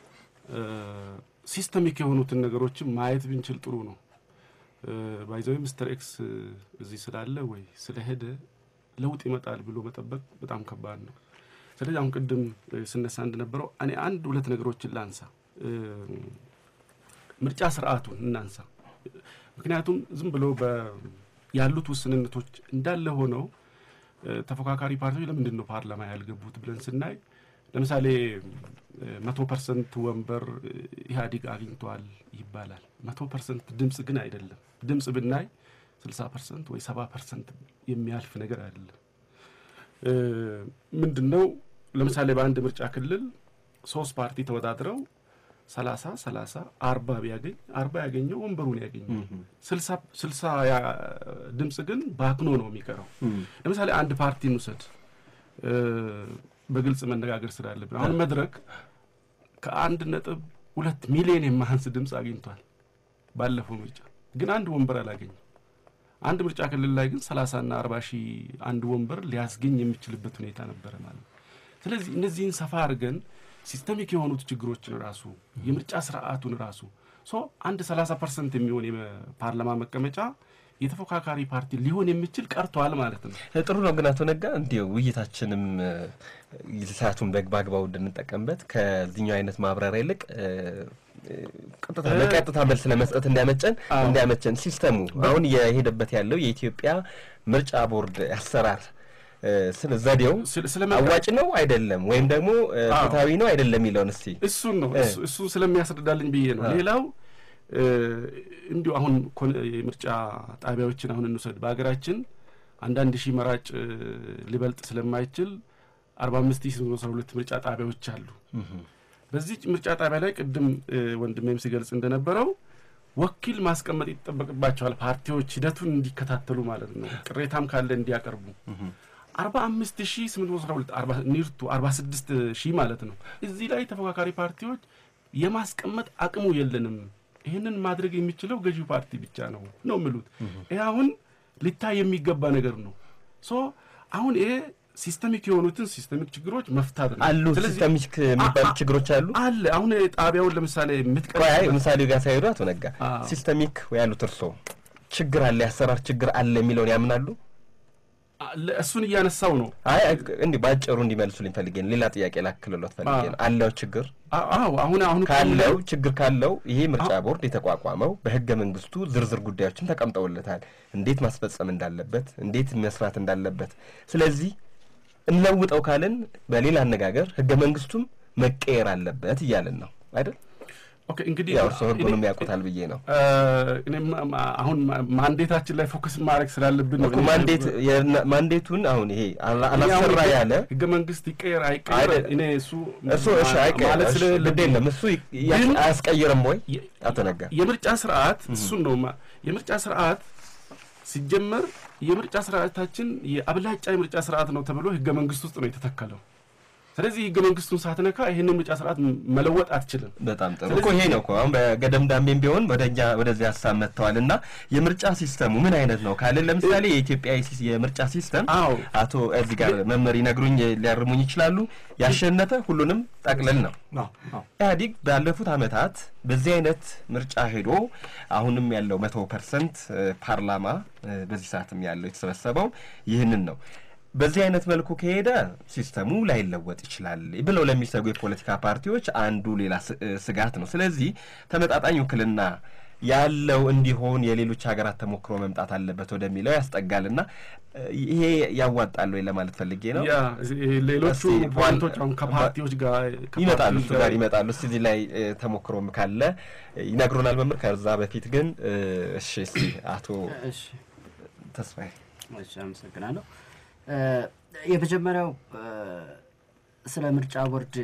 ሲስተሚክ የሆኑትን ነገሮችን ማየት ብንችል ጥሩ ነው። ባይዘዊ ምስተር ኤክስ እዚህ ስላለ ወይ ስለሄደ ለውጥ ይመጣል ብሎ መጠበቅ በጣም ከባድ ነው። ስለዚህ አሁን ቅድም ስነሳ እንደነበረው እኔ አንድ ሁለት ነገሮችን ላንሳ። ምርጫ ስርዓቱን እናንሳ። ምክንያቱም ዝም ብሎ ያሉት ውስንነቶች እንዳለ ሆነው ተፎካካሪ ፓርቲዎች ለምንድን ነው ፓርላማ ያልገቡት ብለን ስናይ ለምሳሌ መቶ ፐርሰንት ወንበር ኢህአዴግ አግኝቷል ይባላል። መቶ ፐርሰንት ድምፅ ግን አይደለም። ድምፅ ብናይ ስልሳ ፐርሰንት ወይ ሰባ ፐርሰንት የሚያልፍ ነገር አይደለም። ምንድን ነው ለምሳሌ በአንድ ምርጫ ክልል ሶስት ፓርቲ ተወዳድረው ሰላሳ ሰላሳ አርባ ቢያገኝ አርባ ያገኘው ወንበሩን ያገኘው ስልሳ ድምፅ ግን ባክኖ ነው የሚቀረው። ለምሳሌ አንድ ፓርቲ እንውሰድ፣ በግልጽ መነጋገር ስላለብን አሁን መድረክ ከአንድ ነጥብ ሁለት ሚሊዮን የማያንስ ድምፅ አግኝቷል ባለፈው ምርጫ፣ ግን አንድ ወንበር አላገኝም። አንድ ምርጫ ክልል ላይ ግን ሰላሳና አርባ ሺህ አንድ ወንበር ሊያስገኝ የሚችልበት ሁኔታ ነበረ ማለት ነው። ስለዚህ እነዚህን ሰፋ አድርገን ሲስተሚክ የሆኑት ችግሮችን ራሱ የምርጫ ስርዓቱን ራሱ ሶ አንድ ሰላሳ ፐርሰንት የሚሆን የፓርላማ መቀመጫ የተፎካካሪ ፓርቲ ሊሆን የሚችል ቀርቷል ማለት ነው። ጥሩ ነው ግን አቶ ነጋ እንዲሁ ውይይታችንም ሰዓቱን በአግባቡ እንድንጠቀምበት ከዚህኛው አይነት ማብራሪያ ይልቅ ቀጥታ በቀጥታ መልስ ለመስጠት እንዲያመጨን እንዲያመቸን ሲስተሙ አሁን የሄደበት ያለው የኢትዮጵያ ምርጫ ቦርድ አሰራር ስለ ዘዴው አዋጭ ነው አይደለም፣ ወይም ደግሞ ፍትሐዊ ነው አይደለም የሚለውን እስቲ እሱን ነው እሱን ስለሚያስረዳልኝ ብዬ ነው። ሌላው እንዲሁ አሁን የምርጫ ጣቢያዎችን አሁን እንውሰድ። በሀገራችን አንዳንድ ሺህ መራጭ ሊበልጥ ስለማይችል አርባ አምስት ሺህ አስራ ሁለት ምርጫ ጣቢያዎች አሉ። በዚህ ምርጫ ጣቢያ ላይ ቅድም ወንድሜም ሲገልጽ እንደነበረው ወኪል ማስቀመጥ ይጠበቅባቸዋል። ፓርቲዎች ሂደቱን እንዲከታተሉ ማለት ነው። ቅሬታም ካለ እንዲያቀርቡ አርባ አምስት ሺህ ስምንት መቶ አስራ ሁለት ኒርቱ አርባ ስድስት ሺህ ማለት ነው። እዚህ ላይ ተፎካካሪ ፓርቲዎች የማስቀመጥ አቅሙ የለንም። ይህንን ማድረግ የሚችለው ገዢው ፓርቲ ብቻ ነው ነው የሚሉት። ይህ አሁን ሊታይ የሚገባ ነገር ነው። ሶ አሁን ይሄ ሲስተሚክ የሆኑትን ሲስተሚክ ችግሮች መፍታት ነው አሉ። ሲስተሚክ የሚባሉ ችግሮች አሉ አለ። አሁን ጣቢያውን ለምሳሌ የምትቀ ምሳሌ ጋር ሳይሄዱ አቶ ነጋ ሲስተሚክ ያሉት እርሶ ችግር አለ፣ የአሰራር ችግር አለ የሚለውን ያምናሉ? እሱን እያነሳው ነው። አይ እንዲህ በአጭሩ እንዲመልሱልኝ ፈልጌ ነው። ሌላ ጥያቄ ላክልሎት ፈልጌ ነው። አለው ችግር አዎ፣ አሁን አሁን ካለው ችግር ካለው ይሄ ምርጫ ቦርድ የተቋቋመው በህገ መንግስቱ ዝርዝር ጉዳዮችን ተቀምጠውለታል፣ እንዴት ማስፈጸም እንዳለበት፣ እንዴት መስራት እንዳለበት። ስለዚህ እንለውጠው ካልን በሌላ አነጋገር ህገ መንግስቱም መቀየር አለበት እያልን ነው አይደል? ኦኬ እንግዲህ ያው እርስዎ ህጉንም ያውቁታል ብዬ ነው። እኔም አሁን ማንዴታችን ላይ ፎከስ ማድረግ ስላለብን ነው። ማንዴት ማንዴቱን አሁን ይሄ አላሰራ ያለ ህገ መንግስት ይቀየር አይቀየር እኔ እሱ እሱ እሺ አይቀየር ግድ የለም እሱ አያስቀይርም ወይ አቶ ነጋ? የምርጫ ስርዓት እሱን ነው የምርጫ ስርዓት ሲጀመር የምርጫ ስርዓታችን የአብላጫ የምርጫ ስርዓት ነው ተብሎ ህገ መንግስት ውስጥ ነው የተተከለው። ስለዚህ ህገ መንግስቱን ሳትነካ ይህንን ምርጫ ስርዓት መለወጥ አትችልም። በጣም ጥሩ እኮ ይሄ ነው እኮ አሁን በገደም ዳሜም ቢሆን ወደኛ ወደዚህ ሀሳብ መጥተዋል። እና የምርጫ ሲስተሙ ምን አይነት ነው ካልን ለምሳሌ የኢትዮጵያ የምርጫ ሲስተም አዎ አቶ እዚህ ጋር መመር ይነግሩኝ ሊያርሙኝ ይችላሉ። ያሸነፈ ሁሉንም ጠቅልል ነው። ኢህአዲግ ባለፉት አመታት በዚህ አይነት ምርጫ ሄዶ አሁንም ያለው መቶ ፐርሰንት ፓርላማ በዚህ ሰዓትም ያለው የተሰበሰበው ይህንን ነው። በዚህ አይነት መልኩ ከሄደ ሲስተሙ ላይለወጥ ይችላል ብለው ለሚሰጉ የፖለቲካ ፓርቲዎች አንዱ ሌላ ስጋት ነው። ስለዚህ ተመጣጣኝ ውክልና ያለው እንዲሆን የሌሎች ሀገራት ተሞክሮ መምጣት አለበት ወደሚለው ያስጠጋል እና ይሄ ያዋጣል ወይ ለማለት ፈልጌ ነው። ያ ሌሎቹ እስቲ ፖይንቶች አሁን ከፓርቲዎች ጋር ይመጣሉ ከፓርቲዎች እሱ ጋር ይመጣሉ። እስቲ እዚህ ላይ እ፣ ተሞክሮም ካለ ይነግሩናል መምህር። ከዛ በፊት ግን እ፣ እሺ እስቲ አቶ እሺ ተስፋዬ እሺ አመሰግናለሁ። እ፣ የመጀመሪያው እ፣ ስለ ምርጫ ቦርድ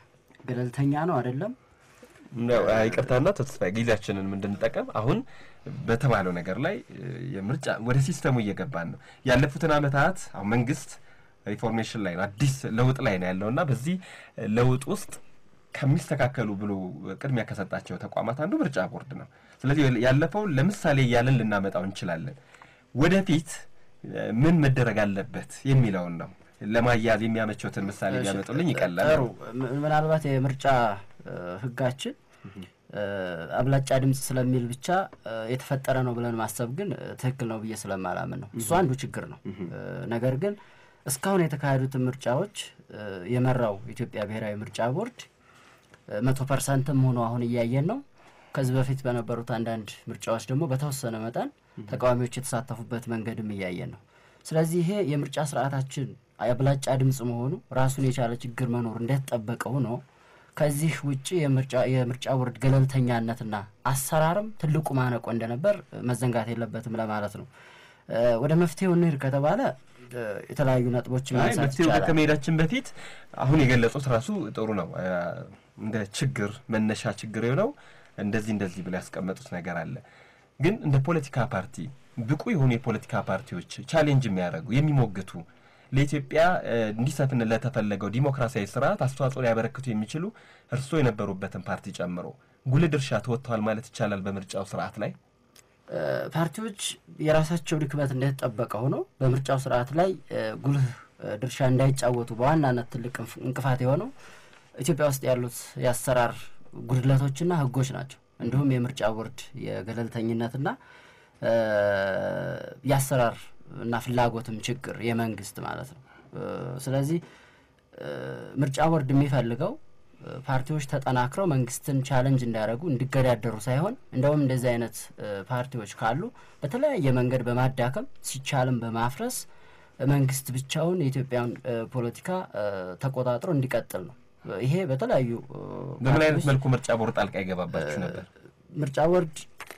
ገለልተኛ ነው አይደለም? ነው ይቅርታና ተስፋዬ ጊዜያችንን እንድንጠቀም አሁን በተባለው ነገር ላይ እ፣ የምርጫ ወደ ሲስተሙ እየገባን ነው። ያለፉትን ዓመታት አሁን መንግስት ሪፎርሜሽን ላይ ነው፣ አዲስ ለውጥ ላይ ነው ያለው እና በዚህ ለውጥ ውስጥ ከሚስተካከሉ ብሎ ቅድሚያ ከሰጣቸው ተቋማት አንዱ ምርጫ ቦርድ ነው። ስለዚህ ያለፈውን ለምሳሌ እያለን ልናመጣው እንችላለን። ወደፊት እ፣ ምን መደረግ አለበት የሚለውን ነው ለማያዝ የሚያመቸውትን ምሳሌ ቢያመጡልኝ ይቀላል። ጥሩ። ም- ምናልባት የምርጫ እ፣ ህጋችን እ፣ አብላጫ ድምፅ ስለሚል ብቻ እ፣ የተፈጠረ ነው ብለን ማሰብ ግን እ፣ ትክክል ነው ብዬ ስለማላምን ነው። እሱ አንዱ ችግር ነው። እ፣ ነገር ግን እስካሁን የተካሄዱትን ምርጫዎች እ፣ የመራው ኢትዮጵያ ብሔራዊ ምርጫ ቦርድ እ፣ መቶ ፐርሰንትም ሆኖ አሁን እያየን ነው። ከዚህ በፊት በነበሩት አንዳንድ ምርጫዎች ደግሞ በተወሰነ መጠን ተቃዋሚዎች የተሳተፉበት መንገድም እያየን ነው። ስለዚህ ይሄ የምርጫ ስርዓታችን አብላጫ ድምፅ መሆኑ ራሱን የቻለ ችግር መኖር እንደተጠበቀ ሆኖ ከዚህ ውጭ የምርጫ የምርጫ ቦርድ ገለልተኛነትና አሰራርም ትልቁ ማነቆ እንደነበር መዘንጋት የለበትም ለማለት ነው። እ፣ ወደ መፍትሄው እንሂድ ከተባለ እ፣ የተለያዩ ነጥቦችን አይ ማንሳት መፍትሄው ጋር ይቻላል። ከመሄዳችን በፊት አሁን የገለጹት ራሱ ጥሩ ነው። አ፣ እንደ ችግር መነሻ ችግር የሆነው እንደዚህ እንደዚህ ብለው ያስቀመጡት ነገር አለ። ግን እንደ ፖለቲካ ፓርቲ ብቁ የሆኑ የፖለቲካ ፓርቲዎች ቻሌንጅ የሚያደርጉ የሚሞግቱ ለኢትዮጵያ እ፣ እንዲሰፍን ለተፈለገው ዲሞክራሲያዊ ስርዓት አስተዋጽኦ ሊያበረክቱ የሚችሉ እርስዎ የነበሩበትን ፓርቲ ጨምሮ ጉልህ ድርሻ ተወጥተዋል ማለት ይቻላል በምርጫው ስርዓት ላይ። እ፣ ፓርቲዎች የራሳቸው ድክመት እንደተጠበቀ ሆኖ በምርጫው ስርዓት ላይ እ፣ ጉልህ እ፣ ድርሻ እንዳይጫወቱ በዋናነት ትልቅ እንፍ- እንቅፋት የሆነው ኢትዮጵያ ውስጥ ያሉት የአሰራር ጉድለቶችና ሕጎች ናቸው። እንዲሁም የምርጫ ቦርድ የገለልተኝነትና እ፣ የአሰራር እና ፍላጎትም ችግር የመንግስት ማለት ነው። እ፣ ስለዚህ እ፣ ምርጫ ቦርድ የሚፈልገው እ፣ ፓርቲዎች ተጠናክረው መንግስትን ቻለንጅ እንዲያደርጉ እንዲገዳደሩ ሳይሆን እንደውም እንደዚህ አይነት እ፣ ፓርቲዎች ካሉ በተለያየ መንገድ በማዳከም ሲቻልም በማፍረስ እ፣ መንግስት ብቻውን የኢትዮጵያን እ፣ ፖለቲካ እ፣ ተቆጣጥሮ እንዲቀጥል ነው። እ፣ ይሄ በተለያዩ እ፣ በምን አይነት ፓርቲዎች መልኩ ምርጫ ቦርድ ጣልቃ ይገባባችሁ ነበር? ምርጫ ቦርድ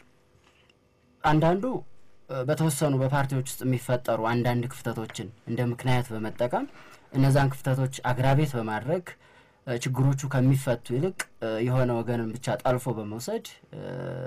አንዳንዱ እ፣ በተወሰኑ በፓርቲዎች ውስጥ የሚፈጠሩ አንዳንድ ክፍተቶችን እንደ ምክንያት በመጠቀም እነዛን ክፍተቶች አግራቤት በማድረግ እ፣ ችግሮቹ ከሚፈቱ ይልቅ እ፣ የሆነ ወገንን ብቻ ጠልፎ በመውሰድ እ፣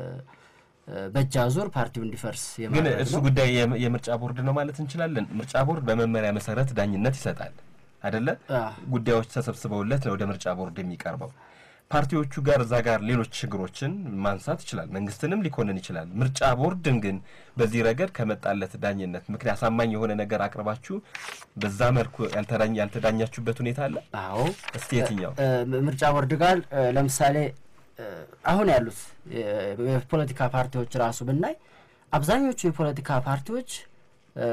እ፣ በእጅ አዙር ፓርቲው እንዲፈርስ ግን የማድረግ እሱ ነው። ጉዳይ የም- የምርጫ ቦርድ ነው ማለት እንችላለን። ምርጫ ቦርድ በመመሪያ መሰረት ዳኝነት ይሰጣል አደለ? አ፣ ጉዳዮች ተሰብስበውለት ነው ወደ ምርጫ ቦርድ የሚቀርበው። ፓርቲዎቹ ጋር እዛ ጋር ሌሎች ችግሮችን ማንሳት ይችላል፣ መንግስትንም ሊኮንን ይችላል። ምርጫ ቦርድን ግን በዚህ ረገድ ከመጣለት ዳኝነት ምክንያት አሳማኝ የሆነ ነገር አቅርባችሁ በዛ መልኩ ያልተዳኝ ያልተዳኛችሁበት ሁኔታ አለ? አዎ እስቲ የትኛው? እ፣ ምርጫ ቦርድ ጋር እ፣ ለምሳሌ እ፣ አሁን ያሉት የ- የፖለቲካ ፓርቲዎች ራሱ ብናይ አብዛኞቹ የፖለቲካ ፓርቲዎች እ፣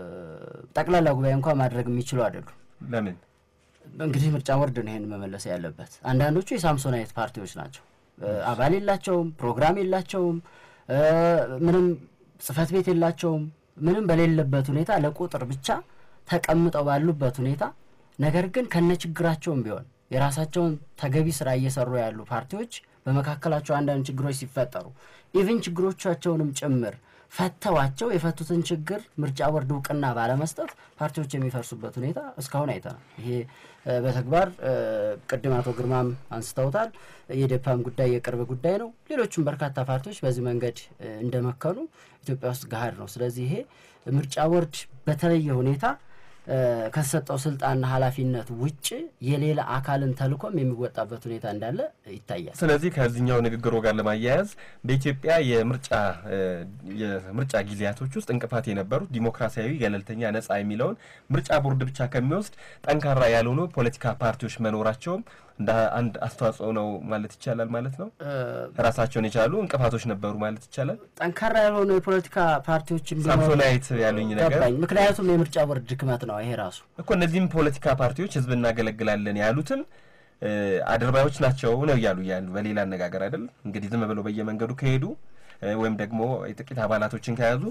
ጠቅላላ ጉባኤ እንኳን ማድረግ የሚችሉ አይደሉም። ለምን? እንግዲህ ምርጫ ቦርድ ነው ይሄን መመለስ ያለበት። አንዳንዶቹ የሳምሶናይት ፓርቲዎች ናቸው። እ፣ አባል የላቸውም፣ ፕሮግራም የላቸውም፣ እ፣ ምንም ጽህፈት ቤት የላቸውም። ምንም በሌለበት ሁኔታ ለቁጥር ብቻ ተቀምጠው ባሉበት ሁኔታ ነገር ግን ከነ ችግራቸውም ቢሆን የራሳቸውን ተገቢ ስራ እየሰሩ ያሉ ፓርቲዎች በመካከላቸው አንዳንድ ችግሮች ሲፈጠሩ ኢቭን ችግሮቻቸውንም ጭምር ፈተዋቸው የፈቱትን ችግር ምርጫ ቦርድ እውቅና ባለመስጠት ፓርቲዎች የሚፈርሱበት ሁኔታ እስካሁን አይተናል። ይሄ እ፣ በተግባር እ፣ ቅድም አቶ ግርማም አንስተውታል። የዴፓም ጉዳይ የቅርብ ጉዳይ ነው። ሌሎችም በርካታ ፓርቲዎች በዚህ መንገድ እ፣ እንደመከኑ ኢትዮጵያ ውስጥ ገሀድ ነው። ስለዚህ ይሄ ምርጫ ቦርድ በተለየ ሁኔታ እ፣ ከተሰጠው ስልጣንና ኃላፊነት ውጭ የሌላ አካልን ተልእኮም የሚወጣበት ሁኔታ እንዳለ ይታያል። ስለዚህ ከዚህኛው ንግግሮ ጋር ለማያያዝ በኢትዮጵያ የምርጫ እ፣ የምርጫ ጊዜያቶች ውስጥ እንቅፋት የነበሩት ዲሞክራሲያዊ፣ ገለልተኛ፣ ነጻ የሚለውን ምርጫ ቦርድ ብቻ ከሚወስድ ጠንካራ ያልሆኑ ፖለቲካ ፓርቲዎች መኖራቸውም እንደ አንድ አስተዋጽኦ ነው ማለት ይቻላል ማለት ነው። እ፣ ራሳቸውን የቻሉ እንቅፋቶች ነበሩ ማለት ይቻላል። ጠንካራ ያልሆኑ የፖለቲካ ፓርቲዎች እንዲኖሩ ሳምሶናይት ያሉኝ ነገር ገባኝ። ምክንያቱም የምርጫ ቦርድ ድክመት ነው ይሄ ራሱ እኮ እነዚህም ፖለቲካ ፓርቲዎች ህዝብ እናገለግላለን ያሉትም እ፣ አድርባዮች ናቸው ነው እያሉ ያሉ በሌላ አነጋገር አይደል እንግዲህ ዝም ብለው በየመንገዱ ከሄዱ ወይም ደግሞ የጥቂት አባላቶችን ከያዙ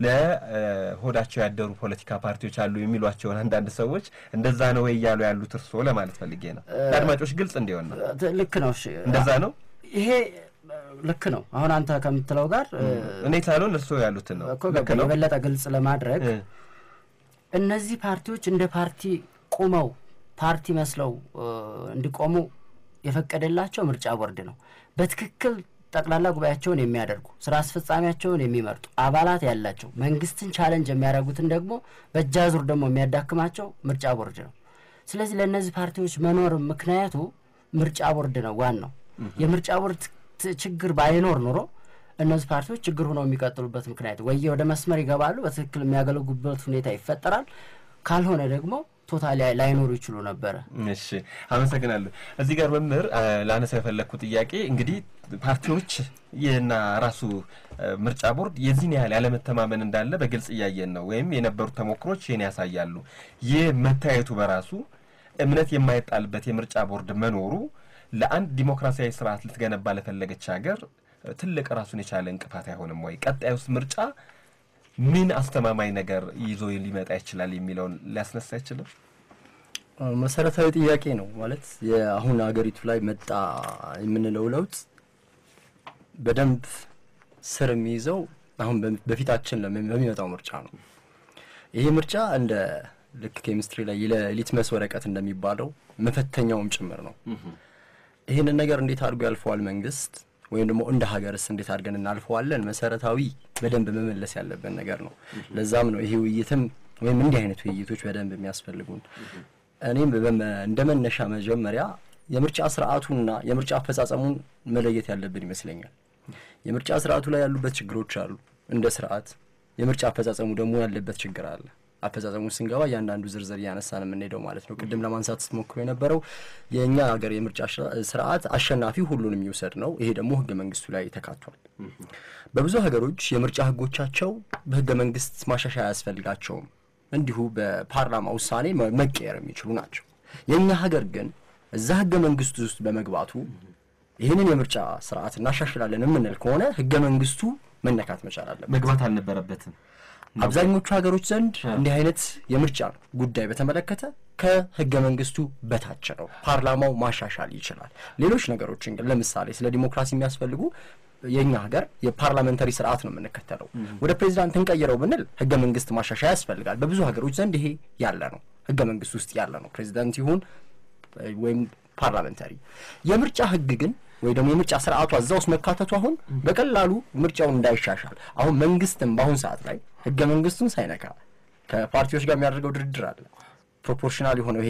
ለሆዳቸው ያደሩ ፖለቲካ ፓርቲዎች አሉ የሚሏቸውን አንዳንድ ሰዎች እንደዛ ነው ወይ እያሉ ያሉት እርስዎ ለማለት ፈልጌ ነው። ለአድማጮች ግልጽ እንዲሆን ነው። ልክ ነው። እሺ እንደዛ ነው። ይሄ ልክ ነው። አሁን አንተ ከምትለው ጋር እኔ ሳልሆን እርስዎ ያሉትን ነው። እኮ ገባኝ። የበለጠ ግልጽ ለማድረግ እነዚህ ፓርቲዎች እንደ ፓርቲ ቁመው ፓርቲ መስለው እንዲቆሙ የፈቀደላቸው ምርጫ ቦርድ ነው። በትክክል ጠቅላላ ጉባኤያቸውን የሚያደርጉ ስራ አስፈጻሚያቸውን የሚመርጡ አባላት ያላቸው መንግስትን ቻለንጅ የሚያደርጉትን ደግሞ በእጅ አዙር ደግሞ የሚያዳክማቸው ምርጫ ቦርድ ነው። ስለዚህ ለእነዚህ ፓርቲዎች መኖር ምክንያቱ ምርጫ ቦርድ ነው ዋናው። የምርጫ ቦርድ ችግር ባይኖር ኑሮ እነዚህ ፓርቲዎች ችግር ሆነው የሚቀጥሉበት ምክንያት ወይ ወደ መስመር ይገባሉ፣ በትክክል የሚያገለግሉበት ሁኔታ ይፈጠራል። ካልሆነ ደግሞ ቶታሊ ላይኖሩ ይችሉ ነበረ። እሺ አመሰግናለሁ። እዚህ ጋር መምህር ላነሳ የፈለግኩት ጥያቄ እንግዲህ ፓርቲዎች ይህና ራሱ ምርጫ ቦርድ የዚህን ያህል ያለመተማመን እንዳለ በግልጽ እያየን ነው፣ ወይም የነበሩት ተሞክሮች ይህን ያሳያሉ። ይህ መታየቱ በራሱ እምነት የማይጣልበት የምርጫ ቦርድ መኖሩ ለአንድ ዲሞክራሲያዊ ስርዓት ልትገነባ ለፈለገች ሀገር ትልቅ ራሱን የቻለ እንቅፋት አይሆንም ወይ? ቀጣዩስ ምርጫ ምን አስተማማኝ ነገር ይዞ ሊመጣ ይችላል የሚለውን ሊያስነሳ አይችልም? መሰረታዊ ጥያቄ ነው። ማለት የአሁን ሀገሪቱ ላይ መጣ የምንለው ለውጥ በደንብ ስር የሚይዘው አሁን በፊታችን በሚመጣው ምርጫ ነው። ይሄ ምርጫ እንደ ልክ ኬሚስትሪ ላይ የሊትመስ ወረቀት እንደሚባለው መፈተኛውም ጭምር ነው። ይህንን ነገር እንዴት አድርጎ ያልፈዋል መንግስት ወይም ደግሞ እንደ ሀገርስ እንዴት አድርገን እናልፈዋለን? መሰረታዊ በደንብ መመለስ ያለብን ነገር ነው። ለዛም ነው ይሄ ውይይትም ወይም እንዲህ አይነት ውይይቶች በደንብ የሚያስፈልጉን። እኔም እንደ መነሻ መጀመሪያ የምርጫ ስርዓቱና የምርጫ አፈጻጸሙን መለየት ያለብን ይመስለኛል። የምርጫ ስርዓቱ ላይ ያሉበት ችግሮች አሉ እንደ ስርዓት፣ የምርጫ አፈጻጸሙ ደግሞ ያለበት ችግር አለ። አፈጻጸሙን ስንገባ እያንዳንዱ ዝርዝር እያነሳን የምንሄደው ማለት ነው። ቅድም ለማንሳት ስትሞክሩ የነበረው የእኛ ሀገር የምርጫ ስርዓት አሸናፊ ሁሉን የሚውሰድ ነው። ይሄ ደግሞ ህገ መንግስቱ ላይ ተካቷል። በብዙ ሀገሮች የምርጫ ህጎቻቸው በህገ መንግስት ማሻሻያ አያስፈልጋቸውም። እንዲሁ በፓርላማ ውሳኔ መቀየር የሚችሉ ናቸው። የእኛ ሀገር ግን እዛ ህገ መንግስቱ ውስጥ በመግባቱ ይህንን የምርጫ ስርዓት እናሻሽላለን የምንል ከሆነ ህገ መንግስቱ መነካት መቻል አለበት። መግባት አልነበረበትም። አብዛኞቹ ሀገሮች ዘንድ እንዲህ አይነት የምርጫ ጉዳይ በተመለከተ ከህገ መንግስቱ በታች ነው። ፓርላማው ማሻሻል ይችላል። ሌሎች ነገሮችን ግን ለምሳሌ ስለ ዲሞክራሲ የሚያስፈልጉ የእኛ ሀገር የፓርላመንታሪ ስርዓት ነው የምንከተለው። ወደ ፕሬዚዳንት እንቀይረው ብንል ህገ መንግስት ማሻሻያ ያስፈልጋል። በብዙ ሀገሮች ዘንድ ይሄ ያለ ነው፣ ህገ መንግስት ውስጥ ያለ ነው። ፕሬዚዳንት ይሁን ወይም ፓርላመንታሪ የምርጫ ህግ ግን ወይ ደግሞ የምርጫ ስርዓቱ እዛ ውስጥ መካተቱ አሁን በቀላሉ ምርጫውን እንዳይሻሻል አሁን መንግስትም በአሁን ሰዓት ላይ ህገ መንግስቱን ሳይነካ ከፓርቲዎች ጋር የሚያደርገው ድርድር አለ። ፕሮፖርሽናል የሆነው ይሄ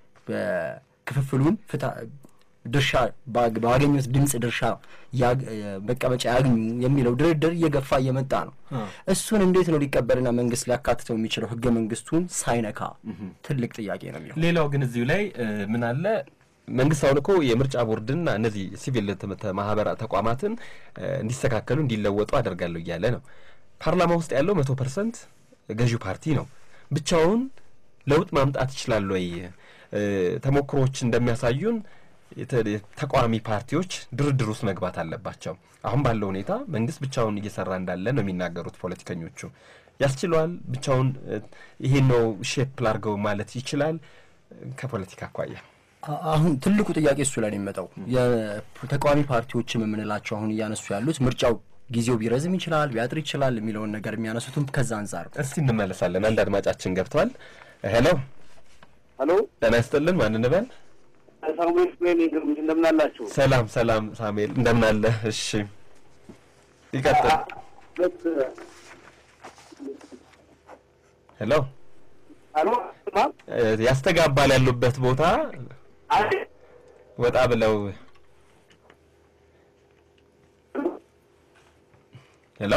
ክፍፍሉን ድርሻ ባገኙት ድምፅ ድርሻ መቀመጫ ያግኙ የሚለው ድርድር እየገፋ እየመጣ ነው። እሱን እንዴት ነው ሊቀበልና መንግስት ሊያካትተው የሚችለው ህገ መንግስቱን ሳይነካ? ትልቅ ጥያቄ ነው የሚሆነው። ሌላው ግን እዚሁ ላይ ምን አለ መንግስት አሁን እኮ የምርጫ ቦርድና እነዚህ ሲቪል ማህበራ ተቋማትን እንዲስተካከሉ እንዲለወጡ አደርጋለሁ እያለ ነው። ፓርላማ ውስጥ ያለው መቶ ፐርሰንት ገዢው ፓርቲ ነው። ብቻውን ለውጥ ማምጣት ይችላል ወይ? ተሞክሮዎች እንደሚያሳዩን ተቃዋሚ ፓርቲዎች ድርድር ውስጥ መግባት አለባቸው። አሁን ባለው ሁኔታ መንግስት ብቻውን እየሰራ እንዳለ ነው የሚናገሩት ፖለቲከኞቹ። ያስችለዋል? ብቻውን ይሄን ነው ሼፕ ላርገው ማለት ይችላል? ከፖለቲካ አኳያ አሁን ትልቁ ጥያቄ እሱ ላይ ነው የሚመጣው። የተቃዋሚ ፓርቲዎችም የምንላቸው አሁን እያነሱ ያሉት ምርጫው ጊዜው ቢረዝም ይችላል ቢያጥር ይችላል የሚለውን ነገር የሚያነሱትም ከዛ አንጻር ነው። እስቲ እንመለሳለን። አንድ አድማጫችን ገብተዋል። ሄሎ ሄሎ፣ ጤና ይስጥልን። ማን እንበል? ሳሙኤል ስሜን ግርምት እንደምን አላችሁ? ሰላም ሰላም፣ ሳሙኤል እንደምን አለ? እሺ ይቀጥል። ሄሎ ሄሎ፣ ያስተጋባል ያሉበት ቦታ ወጣ ብለው ሄሎ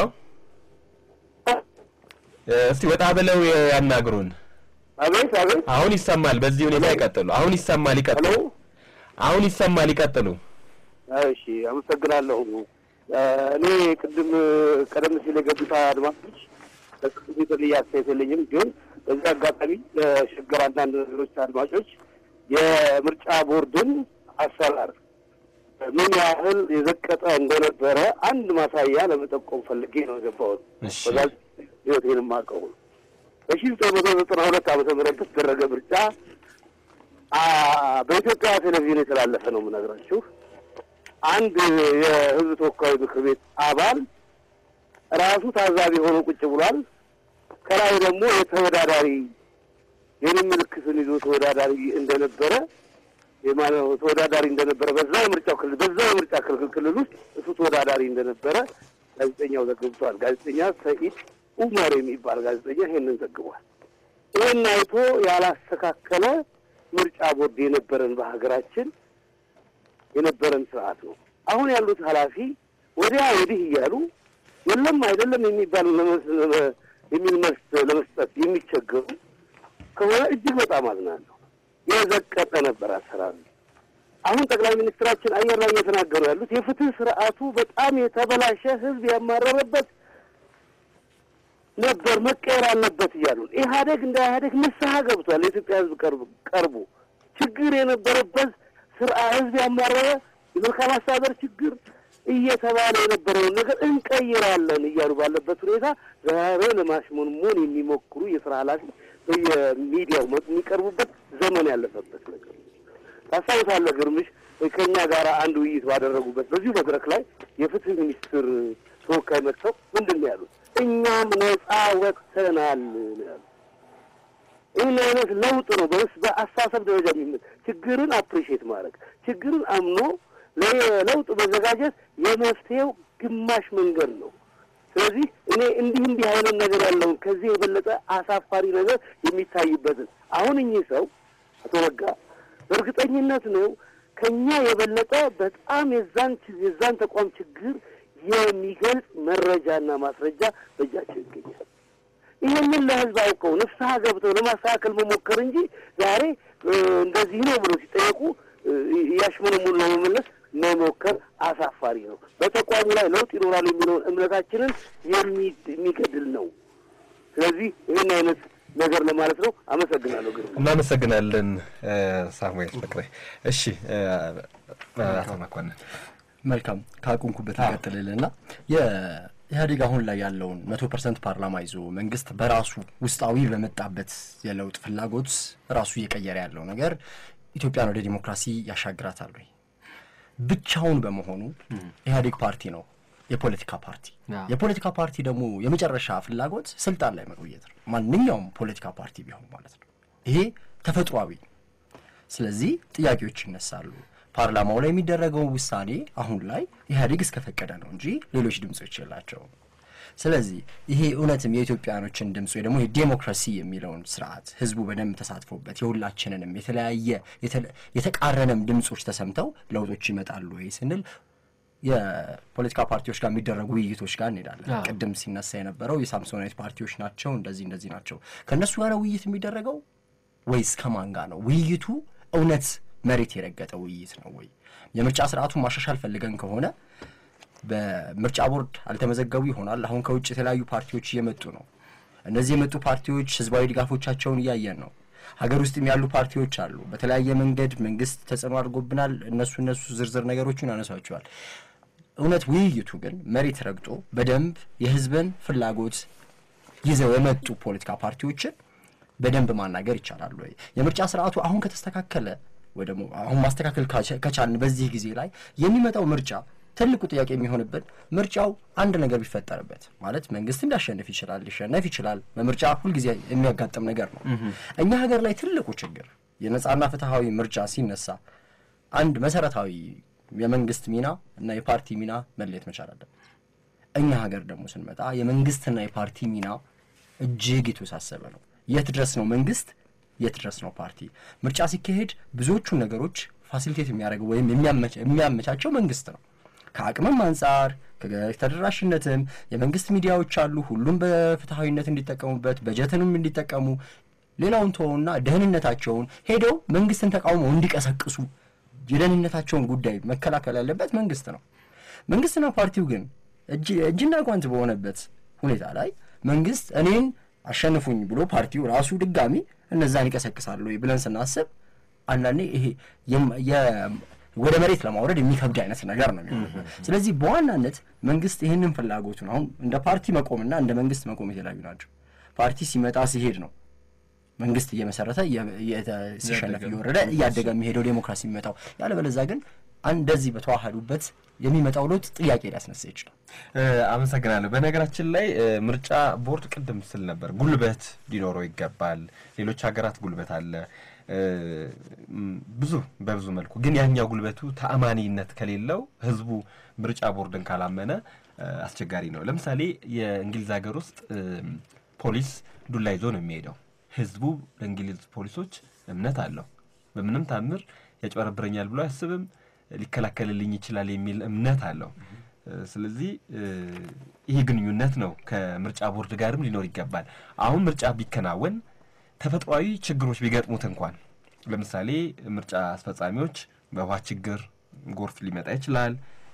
እስቲ ወጣ ብለው ያናግሩን። አቤት አቤት። አሁን ይሰማል። በዚህ ሁኔታ ይቀጥሉ። አሁን ይሰማል። ይቀጥሉ። አሁን ይሰማል። ይቀጥሉ። እሺ፣ አመሰግናለሁ። እኔ ቅድም ቀደም ሲል የገቡት አድማጮች በቅድም የተለየ አስተያየት የለኝም፣ ግን በዚህ አጋጣሚ ለሸገር አንዳንድ ነገሮች አድማጮች የምርጫ ቦርድን አሰራር ምን ያህል የዘቀጠ እንደነበረ አንድ ማሳያ ለመጠቆም ፈልጌ ነው የገባሁት። እሺ። በጋዝ ህይወቴን የማውቀው ነው። በሺ ዘጠኝ መቶ ዘጠና ሁለት ዓመተ ምህረት በተደረገ ምርጫ አ በኢትዮጵያ ቴሌቪዥን የተላለፈ ነው የምነግራችሁ። አንድ የህዝብ ተወካዮች ምክር ቤት አባል ራሱ ታዛቢ ሆኖ ቁጭ ብሏል። ከላይ ደግሞ የተወዳዳሪ የኔ ምልክትን ይዞ ተወዳዳሪ እንደነበረ የማነው ተወዳዳሪ እንደነበረ በዛ የምርጫው ክልል በዛ የምርጫ ክልል ክልል ውስጥ እሱ ተወዳዳሪ እንደነበረ ጋዜጠኛው ዘግብቷል። ጋዜጠኛ ሰኢድ ኡመር የሚባል ጋዜጠኛ ይሄንን ዘግቧል። ይህን አይቶ ያላስተካከለ ምርጫ ቦርድ የነበረን በሀገራችን የነበረን ስርዓት ነው። አሁን ያሉት ኃላፊ ወዲያ ወዲህ እያሉ የለም አይደለም የሚባሉ ለመስ- ለመ- የሚል መልስ ለመስጠት የሚቸገሩ ከሆነ እጅግ በጣም አዝናለሁ። የዘቀጠ ነበር አሰራሩ። አሁን ጠቅላይ ሚኒስትራችን አየር ላይ እየተናገሩ ያሉት የፍትህ ስርዓቱ በጣም የተበላሸ ህዝብ ያማረረበት ነበር መቀየር አለበት እያሉ ነው። ኢህአዴግ እንደ ኢህአዴግ ንስሐ ገብቷል። የኢትዮጵያ ህዝብ ቀርብ ቀርቦ ችግር የነበረበት ስርዓ ህዝብ ያማረረ የመልካም አስተዳደር ችግር እየተባለ የነበረውን ነገር እንቀይራለን እያሉ ባለበት ሁኔታ ዛሬ ለማሽሞንሞን የሚሞክሩ የስራ ኃላፊ በየሚዲያው መ- የሚቀርቡበት ዘመን ያለፈበት ነገር ነው። ታስታውሳለህ ግርምሽ ከእኛ ጋር አንድ ውይይት ባደረጉበት በዚሁ መድረክ ላይ የፍትህ ሚኒስትር ተወካይ መጥተው ምንድን ነው ያሉት? እኛም ነጻ ወጥተናል ነው ያሉት። ይህን አይነት ለውጥ ነው በስ በአስተሳሰብ ደረጃ የሚመ ችግርን አፕሪሺየት ማድረግ ችግርን አምኖ ለለውጥ መዘጋጀት የመፍትሄው ግማሽ መንገድ ነው። ስለዚህ እኔ እንዲህ እንዲህ አይነት ነገር ያለውን ከዚህ የበለጠ አሳፋሪ ነገር የሚታይበትን አሁን እኚህ ሰው አቶ ነጋ በእርግጠኝነት ነው ከኛ የበለጠ በጣም የዛን ች- የዛን ተቋም ችግር የሚገልጽ መረጃና ማስረጃ በእጃቸው ይገኛል። ይህንን ለህዝብ አውቀው ንስሐ ገብተው ለማስተካከል መሞከር እንጂ ዛሬ እ፣ እንደዚህ ነው ብሎ ሲጠየቁ እ፣ ያሽሙንሙን ለመመለስ መሞከር አሳፋሪ ነው። በተቋሙ ላይ ለውጥ ይኖራል የሚለውን እምነታችንን የሚ- የሚገድል ነው። ስለዚህ ይህን አይነት ነገር ለማለት ነው። አመሰግናለሁ። ግርማ እናመሰግናለን እ፣ ሳሙኤል ፍቅሬ። እሺ እ፣ አቶ መኮንን መልካም ካቁንኩበት ይቀጥልልና የኢህአዴግ አሁን ላይ ያለውን መቶ ፐርሰንት ፓርላማ ይዞ መንግስት በራሱ ውስጣዊ በመጣበት የለውጥ ፍላጎት ራሱ እየቀየረ ያለው ነገር ኢትዮጵያን ወደ ዲሞክራሲ ያሻግራታል ወይ? ብቻውን በመሆኑ ኢህአዴግ ፓርቲ ነው፣ የፖለቲካ ፓርቲ። አዎ። የፖለቲካ ፓርቲ ደግሞ የመጨረሻ ፍላጎት ስልጣን ላይ መቆየት ነው። ማንኛውም ፖለቲካ ፓርቲ ቢሆን ማለት ነው። ይሄ ተፈጥሯዊ ነው። ስለዚህ ጥያቄዎች ይነሳሉ። ፓርላማው ላይ የሚደረገው ውሳኔ አሁን ላይ ኢህአዴግ እስከፈቀደ ነው እንጂ ሌሎች ድምጾች የላቸውም። ስለዚህ ይሄ እውነትም የኢትዮጵያኖችን ድምፅ ወይ ደግሞ የዴሞክራሲ የሚለውን ስርዓት ህዝቡ በደንብ ተሳትፎበት የሁላችንንም የተለያየ የተለ- የተቃረነም ድምፆች ተሰምተው ለውጦች ይመጣሉ ወይ ስንል የፖለቲካ ፓርቲዎች ጋር የሚደረጉ ውይይቶች ጋር እንሄዳለን። አዎ። ቅድም ሲነሳ የነበረው የሳምሶናይት ፓርቲዎች ናቸው እንደዚህ እንደዚህ ናቸው። ከእነሱ ጋር ውይይት የሚደረገው ወይስ ከማን ጋር ነው? ውይይቱ እውነት መሬት የረገጠ ውይይት ነው ወይ? የምርጫ ስርዓቱን ማሻሻል ፈልገን ከሆነ በምርጫ ቦርድ አልተመዘገቡ ይሆናል። አሁን ከውጭ የተለያዩ ፓርቲዎች እየመጡ ነው። እነዚህ የመጡ ፓርቲዎች ህዝባዊ ድጋፎቻቸውን እያየን ነው። ሀገር ውስጥም ያሉ ፓርቲዎች አሉ። በተለያየ መንገድ መንግስት ተጽዕኖ አድርጎብናል። እነሱ እነሱ ዝርዝር ነገሮችን ያነሷቸዋል። እውነት ውይይቱ ግን መሬት ረግጦ በደንብ የህዝብን ፍላጎት ይዘው የመጡ ፖለቲካ ፓርቲዎችን በደንብ ማናገር ይቻላል ወይ? የምርጫ ስርዓቱ አሁን ከተስተካከለ ወይ ደግሞ አሁን ማስተካከል ካቸ- ከቻልን በዚህ ጊዜ ላይ የሚመጣው ምርጫ ትልቁ ጥያቄ የሚሆንብን ምርጫው አንድ ነገር ቢፈጠርበት ማለት መንግስትም ሊያሸንፍ ይችላል፣ ሊሸነፍ ይችላል። በምርጫ ሁልጊዜ የሚያጋጥም ነገር ነው። እኛ ሀገር ላይ ትልቁ ችግር የነጻና ፍትሐዊ ምርጫ ሲነሳ አንድ መሰረታዊ የመንግስት ሚና እና የፓርቲ ሚና መለየት መቻል አለበት። እኛ ሀገር ደግሞ ስንመጣ የመንግስትና የፓርቲ ሚና እጅግ የተወሳሰበ ነው። የት ድረስ ነው መንግስት፣ የት ድረስ ነው ፓርቲ? ምርጫ ሲካሄድ ብዙዎቹን ነገሮች ፋሲሊቴት የሚያደርገው ወይም የሚያመቻ- የሚያመቻቸው መንግስት ነው። ከአቅምም አንጻር ከተደራሽነትም የመንግስት ሚዲያዎች አሉ፣ ሁሉም በፍትሐዊነት እንዲጠቀሙበት በጀትንም እንዲጠቀሙ ሌላውን ተወውና ደህንነታቸውን ሄደው መንግስትን ተቃውመው እንዲቀሰቅሱ የደህንነታቸውን ጉዳይ መከላከል ያለበት መንግስት ነው። መንግስትና ፓርቲው ግን እጅ- እጅና ጓንት በሆነበት ሁኔታ ላይ መንግስት እኔን አሸንፉኝ ብሎ ፓርቲው ራሱ ድጋሚ እነዛን ይቀሰቅሳሉ ወይ ብለን ስናስብ አንዳንዴ ይሄ የም- የ- ወደ መሬት ለማውረድ የሚከብድ አይነት ነገር ነው የሚሆነው። ስለዚህ በዋናነት መንግስት ይህንን ፍላጎቱን አሁን እንደ ፓርቲ መቆምና እንደ መንግስት መቆም የተለያዩ ናቸው። ፓርቲ ሲመጣ ሲሄድ ነው መንግስት እየመሰረተ ሲሸነፍ እየወረደ እያደገ የሚሄደው ዴሞክራሲ የሚመጣው። ያለበለዚያ ግን እንደዚህ በተዋሃዱበት የሚመጣው ለውጥ ጥያቄ ሊያስነሳ ይችላል። አመሰግናለሁ። በነገራችን ላይ ምርጫ ቦርድ ቅድም ስል ነበር ጉልበት ሊኖረው ይገባል። ሌሎች ሀገራት ጉልበት አለ ብዙ በብዙ መልኩ ግን ያኛው ጉልበቱ ተአማኒነት ከሌለው ህዝቡ ምርጫ ቦርድን ካላመነ አስቸጋሪ ነው። ለምሳሌ የእንግሊዝ ሀገር ውስጥ ፖሊስ ዱላ ይዞ ነው የሚሄደው። ህዝቡ ለእንግሊዝ ፖሊሶች እምነት አለው። በምንም ታምር ያጭበረብረኛል ብሎ አያስብም። ሊከላከልልኝ ይችላል የሚል እምነት አለው። ስለዚህ ይህ ግንኙነት ነው ከምርጫ ቦርድ ጋርም ሊኖር ይገባል። አሁን ምርጫ ቢከናወን ተፈጥሯዊ ችግሮች ቢገጥሙት እንኳን ለምሳሌ ምርጫ አስፈጻሚዎች በውሃ ችግር ጎርፍ ሊመጣ ይችላል።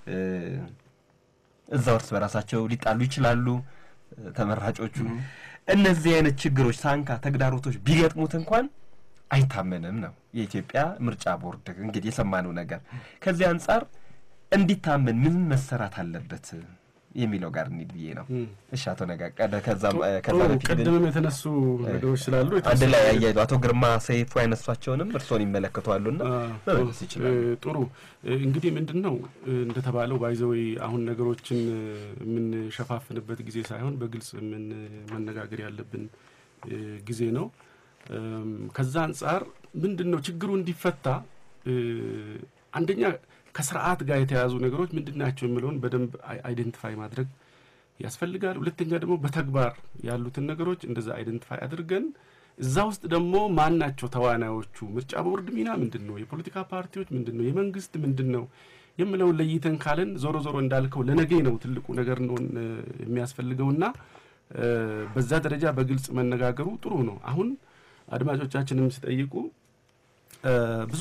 እዛው እርስ በራሳቸው ሊጣሉ ይችላሉ ተመራጮቹ። እነዚህ አይነት ችግሮች፣ ሳንካ፣ ተግዳሮቶች ቢገጥሙት እንኳን አይታመንም ነው የኢትዮጵያ ምርጫ ቦርድ እንግዲህ የሰማነው ነገር። ከዚህ አንጻር እንዲታመን ምን መሰራት አለበት የሚለው ጋር እንሂድ ብዬ ነው። እሺ አቶ ነጋቀ ከዛ በፊት ቅድምም የተነሱ ነገሮች ስላሉ አንድ ላይ ያያይዙ። አቶ ግርማ ሰይፉ ያነሷቸውንም እርስዎን ይመለከተዋሉና መመለስ ይችላሉ። ጥሩ እንግዲህ ምንድን ነው እንደተባለው ባይዘወይ አሁን ነገሮችን የምንሸፋፍንበት ጊዜ ሳይሆን በግልጽ ምን መነጋገር ያለብን ጊዜ ነው። ከዛ አንጻር ምንድን ነው ችግሩ እንዲፈታ አንደኛ ከስርዓት ጋር የተያዙ ነገሮች ምንድን ናቸው የሚለውን በደንብ አይደንቲፋይ ማድረግ ያስፈልጋል። ሁለተኛ ደግሞ በተግባር ያሉትን ነገሮች እንደዛ አይደንቲፋይ አድርገን እዛ ውስጥ ደግሞ ማን ናቸው ተዋናዮቹ? ምርጫ ቦርድ ሚና ምንድን ነው? የፖለቲካ ፓርቲዎች ምንድን ነው? የመንግስት ምንድን ነው የምለውን ለይተን ካለን ዞሮ ዞሮ እንዳልከው ለነገ ነው ትልቁ ነገር ነው የሚያስፈልገውና በዛ ደረጃ በግልጽ መነጋገሩ ጥሩ ነው። አሁን አድማጮቻችንም ሲጠይቁ ብዙ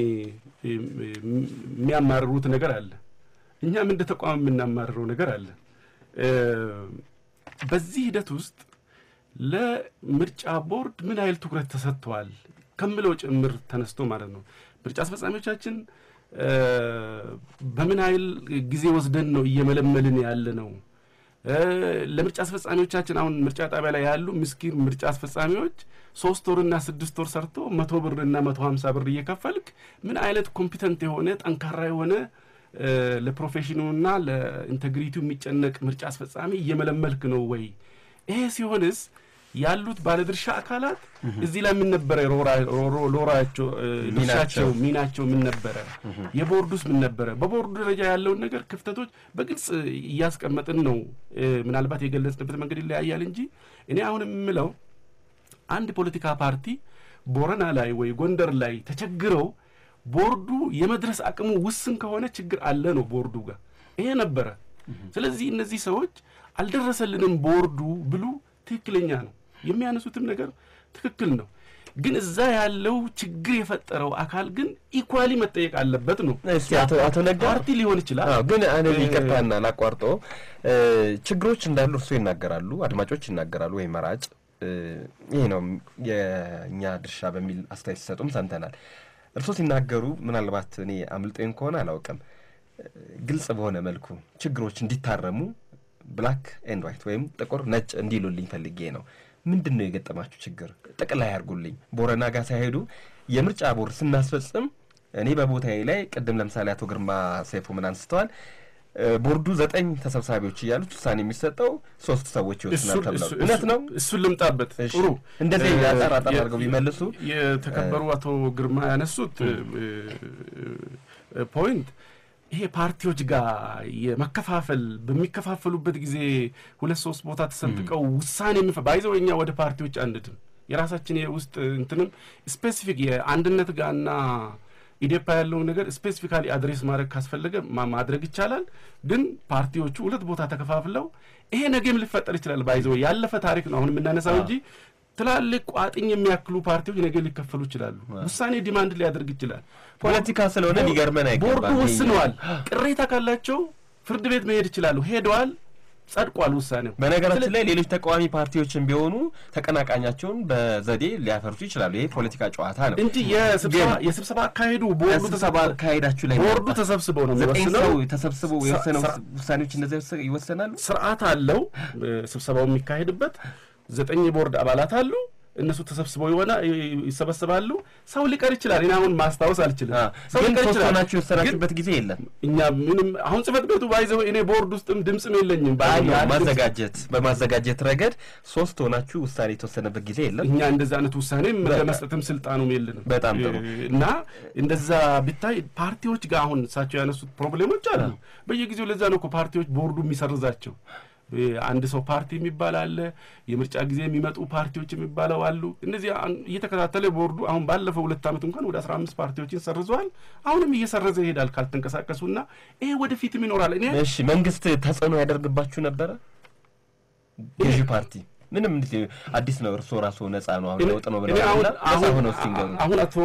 የሚያማርሩት ነገር አለ። እኛም እንደ ተቋም የምናማርረው ነገር አለ። በዚህ ሂደት ውስጥ ለምርጫ ቦርድ ምን ያህል ትኩረት ተሰጥተዋል ከምለው ጭምር ተነስቶ ማለት ነው። ምርጫ አስፈጻሚዎቻችን በምን ያህል ጊዜ ወስደን ነው እየመለመልን ያለ ነው? ለምርጫ አስፈጻሚዎቻችን አሁን ምርጫ ጣቢያ ላይ ያሉ ምስኪን ምርጫ አስፈጻሚዎች ሶስት ወርና ስድስት ወር ሰርቶ መቶ ብርና መቶ ሀምሳ ብር እየከፈልክ ምን አይነት ኮምፒተንት የሆነ ጠንካራ የሆነ ለፕሮፌሽኑና ለኢንቴግሪቲው የሚጨነቅ ምርጫ አስፈጻሚ እየመለመልክ ነው ወይ? ይሄ ሲሆንስ ያሉት ባለድርሻ አካላት እዚህ ላይ ምን ነበረ ሎራቸው ድርሻቸው ሚናቸው ምን ነበረ? የቦርዱስ ምን ነበረ? በቦርዱ ደረጃ ያለውን ነገር ክፍተቶች በግልጽ እያስቀመጥን ነው። ምናልባት የገለጽንበት መንገድ ይለያያል እንጂ እኔ አሁን የምለው አንድ ፖለቲካ ፓርቲ ቦረና ላይ ወይ ጎንደር ላይ ተቸግረው ቦርዱ የመድረስ አቅሙ ውስን ከሆነ ችግር አለ ነው ቦርዱ ጋር ይሄ ነበረ። ስለዚህ እነዚህ ሰዎች አልደረሰልንም ቦርዱ ብሉ ትክክለኛ ነው። የሚያነሱትም ነገር ትክክል ነው። ግን እዛ ያለው ችግር የፈጠረው አካል ግን ኢኳሊ መጠየቅ አለበት ነው። እስኪ አቶ አቶ ነጋ ፓርቲ ሊሆን ይችላል። አዎ፣ ግን እኔ ይቅርታና ላቋርጦ ችግሮች እንዳሉ እርሱ ይናገራሉ፣ አድማጮች ይናገራሉ፣ ወይ መራጭ ይሄ ነው የእኛ ድርሻ በሚል አስተያየት ሲሰጡም ሰምተናል። እርሶ ሲናገሩ ምናልባት እኔ አምልጦኝ ከሆነ አላውቅም፣ ግልጽ በሆነ መልኩ ችግሮች እንዲታረሙ ብላክ ኤንድ ዋይት ወይም ጥቁር ነጭ እንዲሉልኝ ፈልጌ ነው። ምንድን ነው የገጠማችሁ ችግር? ጠቅላይ ያርጉልኝ። ቦረና ጋር ሳይሄዱ የምርጫ ቦርድ ስናስፈጽም እኔ በቦታዬ ላይ ቅድም ለምሳሌ አቶ ግርማ ሰይፉ ምን አንስተዋል። ቦርዱ ዘጠኝ ተሰብሳቢዎች እያሉት ውሳኔ የሚሰጠው ሶስት ሰዎች ይወስናል ተብለው እውነት ነው። እሱን ልምጣበት። ጥሩ እንደዚህ አጠር አጠር አድርገው ቢመልሱ የተከበሩ አቶ ግርማ ያነሱት ፖይንት ይሄ ፓርቲዎች ጋር የመከፋፈል በሚከፋፈሉበት ጊዜ ሁለት ሶስት ቦታ ተሰንጥቀው ውሳኔ የሚፈ ባይዘው እኛ ወደ ፓርቲዎች አንድም የራሳችን የውስጥ እንትንም ስፔሲፊክ የአንድነት ጋርና ኢዴፓ ያለውን ነገር ስፔሲፊካሊ አድሬስ ማድረግ ካስፈለገ ማድረግ ይቻላል። ግን ፓርቲዎቹ ሁለት ቦታ ተከፋፍለው ይሄ ነገም ሊፈጠር ይችላል። ባይዘው ያለፈ ታሪክ ነው አሁን የምናነሳው እንጂ ትላልቅ ቋጥኝ የሚያክሉ ፓርቲዎች ነገ ሊከፈሉ ይችላሉ። ውሳኔ ዲማንድ ሊያደርግ ይችላል። ፖለቲካ ስለሆነ ሊገርመን አይገባም። ቦርዱ ወስነዋል። ቅሬታ ካላቸው ፍርድ ቤት መሄድ ይችላሉ። ሄደዋል። ጸድቋል ውሳኔው። በነገራችን ላይ ሌሎች ተቃዋሚ ፓርቲዎችን ቢሆኑ ተቀናቃኛቸውን በዘዴ ሊያፈርሱ ይችላሉ። ይሄ ፖለቲካ ጨዋታ ነው እንጂ የስብሰባ የስብሰባ አካሄዱ ቦርዱ ስብሰባ አካሄዳችሁ ላይ ቦርዱ ተሰብስበው ነው ዘጠኝ የሚወስነው። ሰው ተሰብስበው የወሰነው ስራ- ውሳኔዎች እነዚያ ይወሰ- ይወሰናሉ። ስርዓት አለው ስብሰባው የሚካሄድበት ዘጠኝ የቦርድ አባላት አሉ። እነሱ ተሰብስበው የሆነ ይሰበስባሉ። ሰው ሊቀር ይችላል። እኔ አሁን ማስታወስ አልችልም። ሰው ግን ሊቀር ሶስት ይችላል። ሆናችሁ የወሰናችሁበት ጊዜ የለም። እኛ ምንም አሁን ጽህፈት ቤቱ ባይዘው እኔ ቦርድ ውስጥም ድምፅም የለኝም። አይ ነው ያለ ድምፅ- ማዘጋጀት በማዘጋጀት ረገድ ሶስት ሆናችሁ ውሳኔ የተወሰነበት ጊዜ የለም። እኛ እንደዛ አይነት ውሳኔም በቃ። ለመስጠትም ስልጣኑም የለንም። በጣም ጥሩ። እና እንደዛ ቢታይ ፓርቲዎች ጋር አሁን እሳቸው ያነሱት ፕሮብሌሞች አሉ በየጊዜው። ለዛ ነው እኮ ፓርቲዎች ቦርዱ የሚሰርዛቸው። አንድ ሰው ፓርቲ የሚባል አለ። የምርጫ ጊዜ የሚመጡ ፓርቲዎች የሚባለው አሉ። እነዚህ አን- እየተከታተለ ቦርዱ አሁን ባለፈው ሁለት ዓመት እንኳን ወደ አስራ አምስት ፓርቲዎችን ሰርዘዋል። አሁንም እየሰረዘ ይሄዳል ካልተንቀሳቀሱና ይሄ ወደፊትም ይኖራል። እኔ እሺ መንግስት ተጽዕኖ ያደርግባችሁ ነበረ? ገዢ ፓርቲ ምንም እንዴ አዲስ ነው። እርስዎ ራሱ ነጻ ነው አሁን ለውጥ ነው እኔ ብለው አሁን ነጻ አሁን ሆነው እስቲ ንገሩ። አሁን አቶ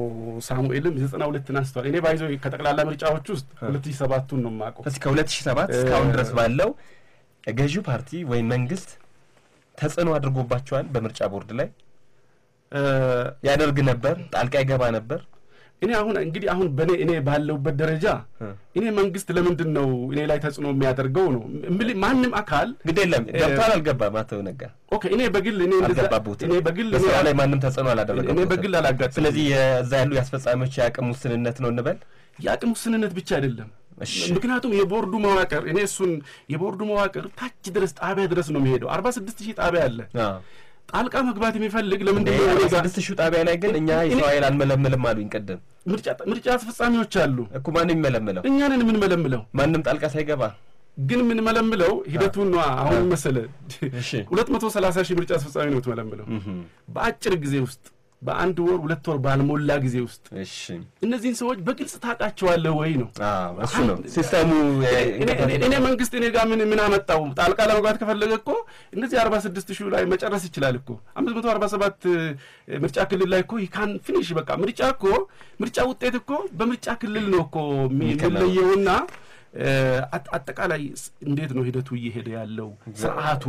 ሳሙኤልም ዘጠና ሁለትን አንስተዋል። እኔ ባይዘው ከጠቅላላ ምርጫዎች ውስጥ ሁለት ሺህ ሰባቱን ነው የማውቀው። እስኪ ከ2007 እስካሁን ድረስ ባለው ገዢው ፓርቲ ወይም መንግስት ተጽዕኖ አድርጎባቸዋል በምርጫ ቦርድ ላይ እ፣ ያደርግ ነበር፣ ጣልቃ ይገባ ነበር። እኔ አሁን እንግዲህ አሁን በእኔ እኔ ባለሁበት ደረጃ እኔ መንግስት ለምንድን ነው እኔ ላይ ተጽዕኖ የሚያደርገው ነው እምልህ ማንም አካል ግድ የለም ገብቷል አልገባም። አቶ ነጋ ኦኬ እኔ በግል እኔ እንደዛ አልገባበትም። እኔ በግል በስራ እኔ- ላይ ማንም ተጽዕኖ አላደረገም። እኔ በግል አላጋጥም። ስለዚህ የዛ ያሉ የአስፈጻሚዎች የአቅም ውስንነት ነው እንበል። የአቅም ውስንነት ብቻ አይደለም። እሺ። ምክንያቱም የቦርዱ መዋቅር እኔ እሱን የቦርዱ መዋቅር ታች ድረስ ጣቢያ ድረስ ነው የሚሄደው። አርባ ስድስት ሺህ ጣቢያ አለ። አዎ። ጣልቃ መግባት የሚፈልግ ለምንድን እንደ ነው እኔ ጋር ስድስት ሺህ ጣቢያ ላይ ግን እኛ የሰው ኃይል አንመለምልም አሉኝ ቅድም ምርጫ ምርጫ አስፈጻሚዎች አሉ። እኮ ማንም የሚመለምለው እኛንን የምንመለምለው ማንም ጣልቃ ሳይገባ ግን የምንመለምለው ሂደቱን ነዋ። አሁን መሰለ እሺ። ሁለት መቶ ሰላሳ ሺህ ምርጫ አስፈጻሚ ነው የምትመለምለው በአጭር ጊዜ ውስጥ በአንድ ወር ሁለት ወር ባልሞላ ጊዜ ውስጥ እሺ እነዚህን ሰዎች በግልጽ ታውቃቸዋለህ ወይ ነው አዎ እሱ ነው ሲስተሙ እኔ- እኔ- እኔ መንግስት እኔ ጋር ምን ምን አመጣው? ጣልቃ ለመግባት ከፈለገ እኮ እነዚህ አርባ ስድስት ሺህ ላይ መጨረስ ይችላል እኮ አምስት መቶ አርባ ሰባት ምርጫ ክልል ላይ እኮ ይካን ፊኒሽ በቃ ምርጫ እኮ ምርጫ ውጤት እኮ በምርጫ ክልል ነው እኮ የሚ- የሚከናወነው። የሚለየውና እ፣ አጥ- አጠቃላይ ስ- እንዴት ነው ሂደቱ እየሄደ ያለው ስርዓቱ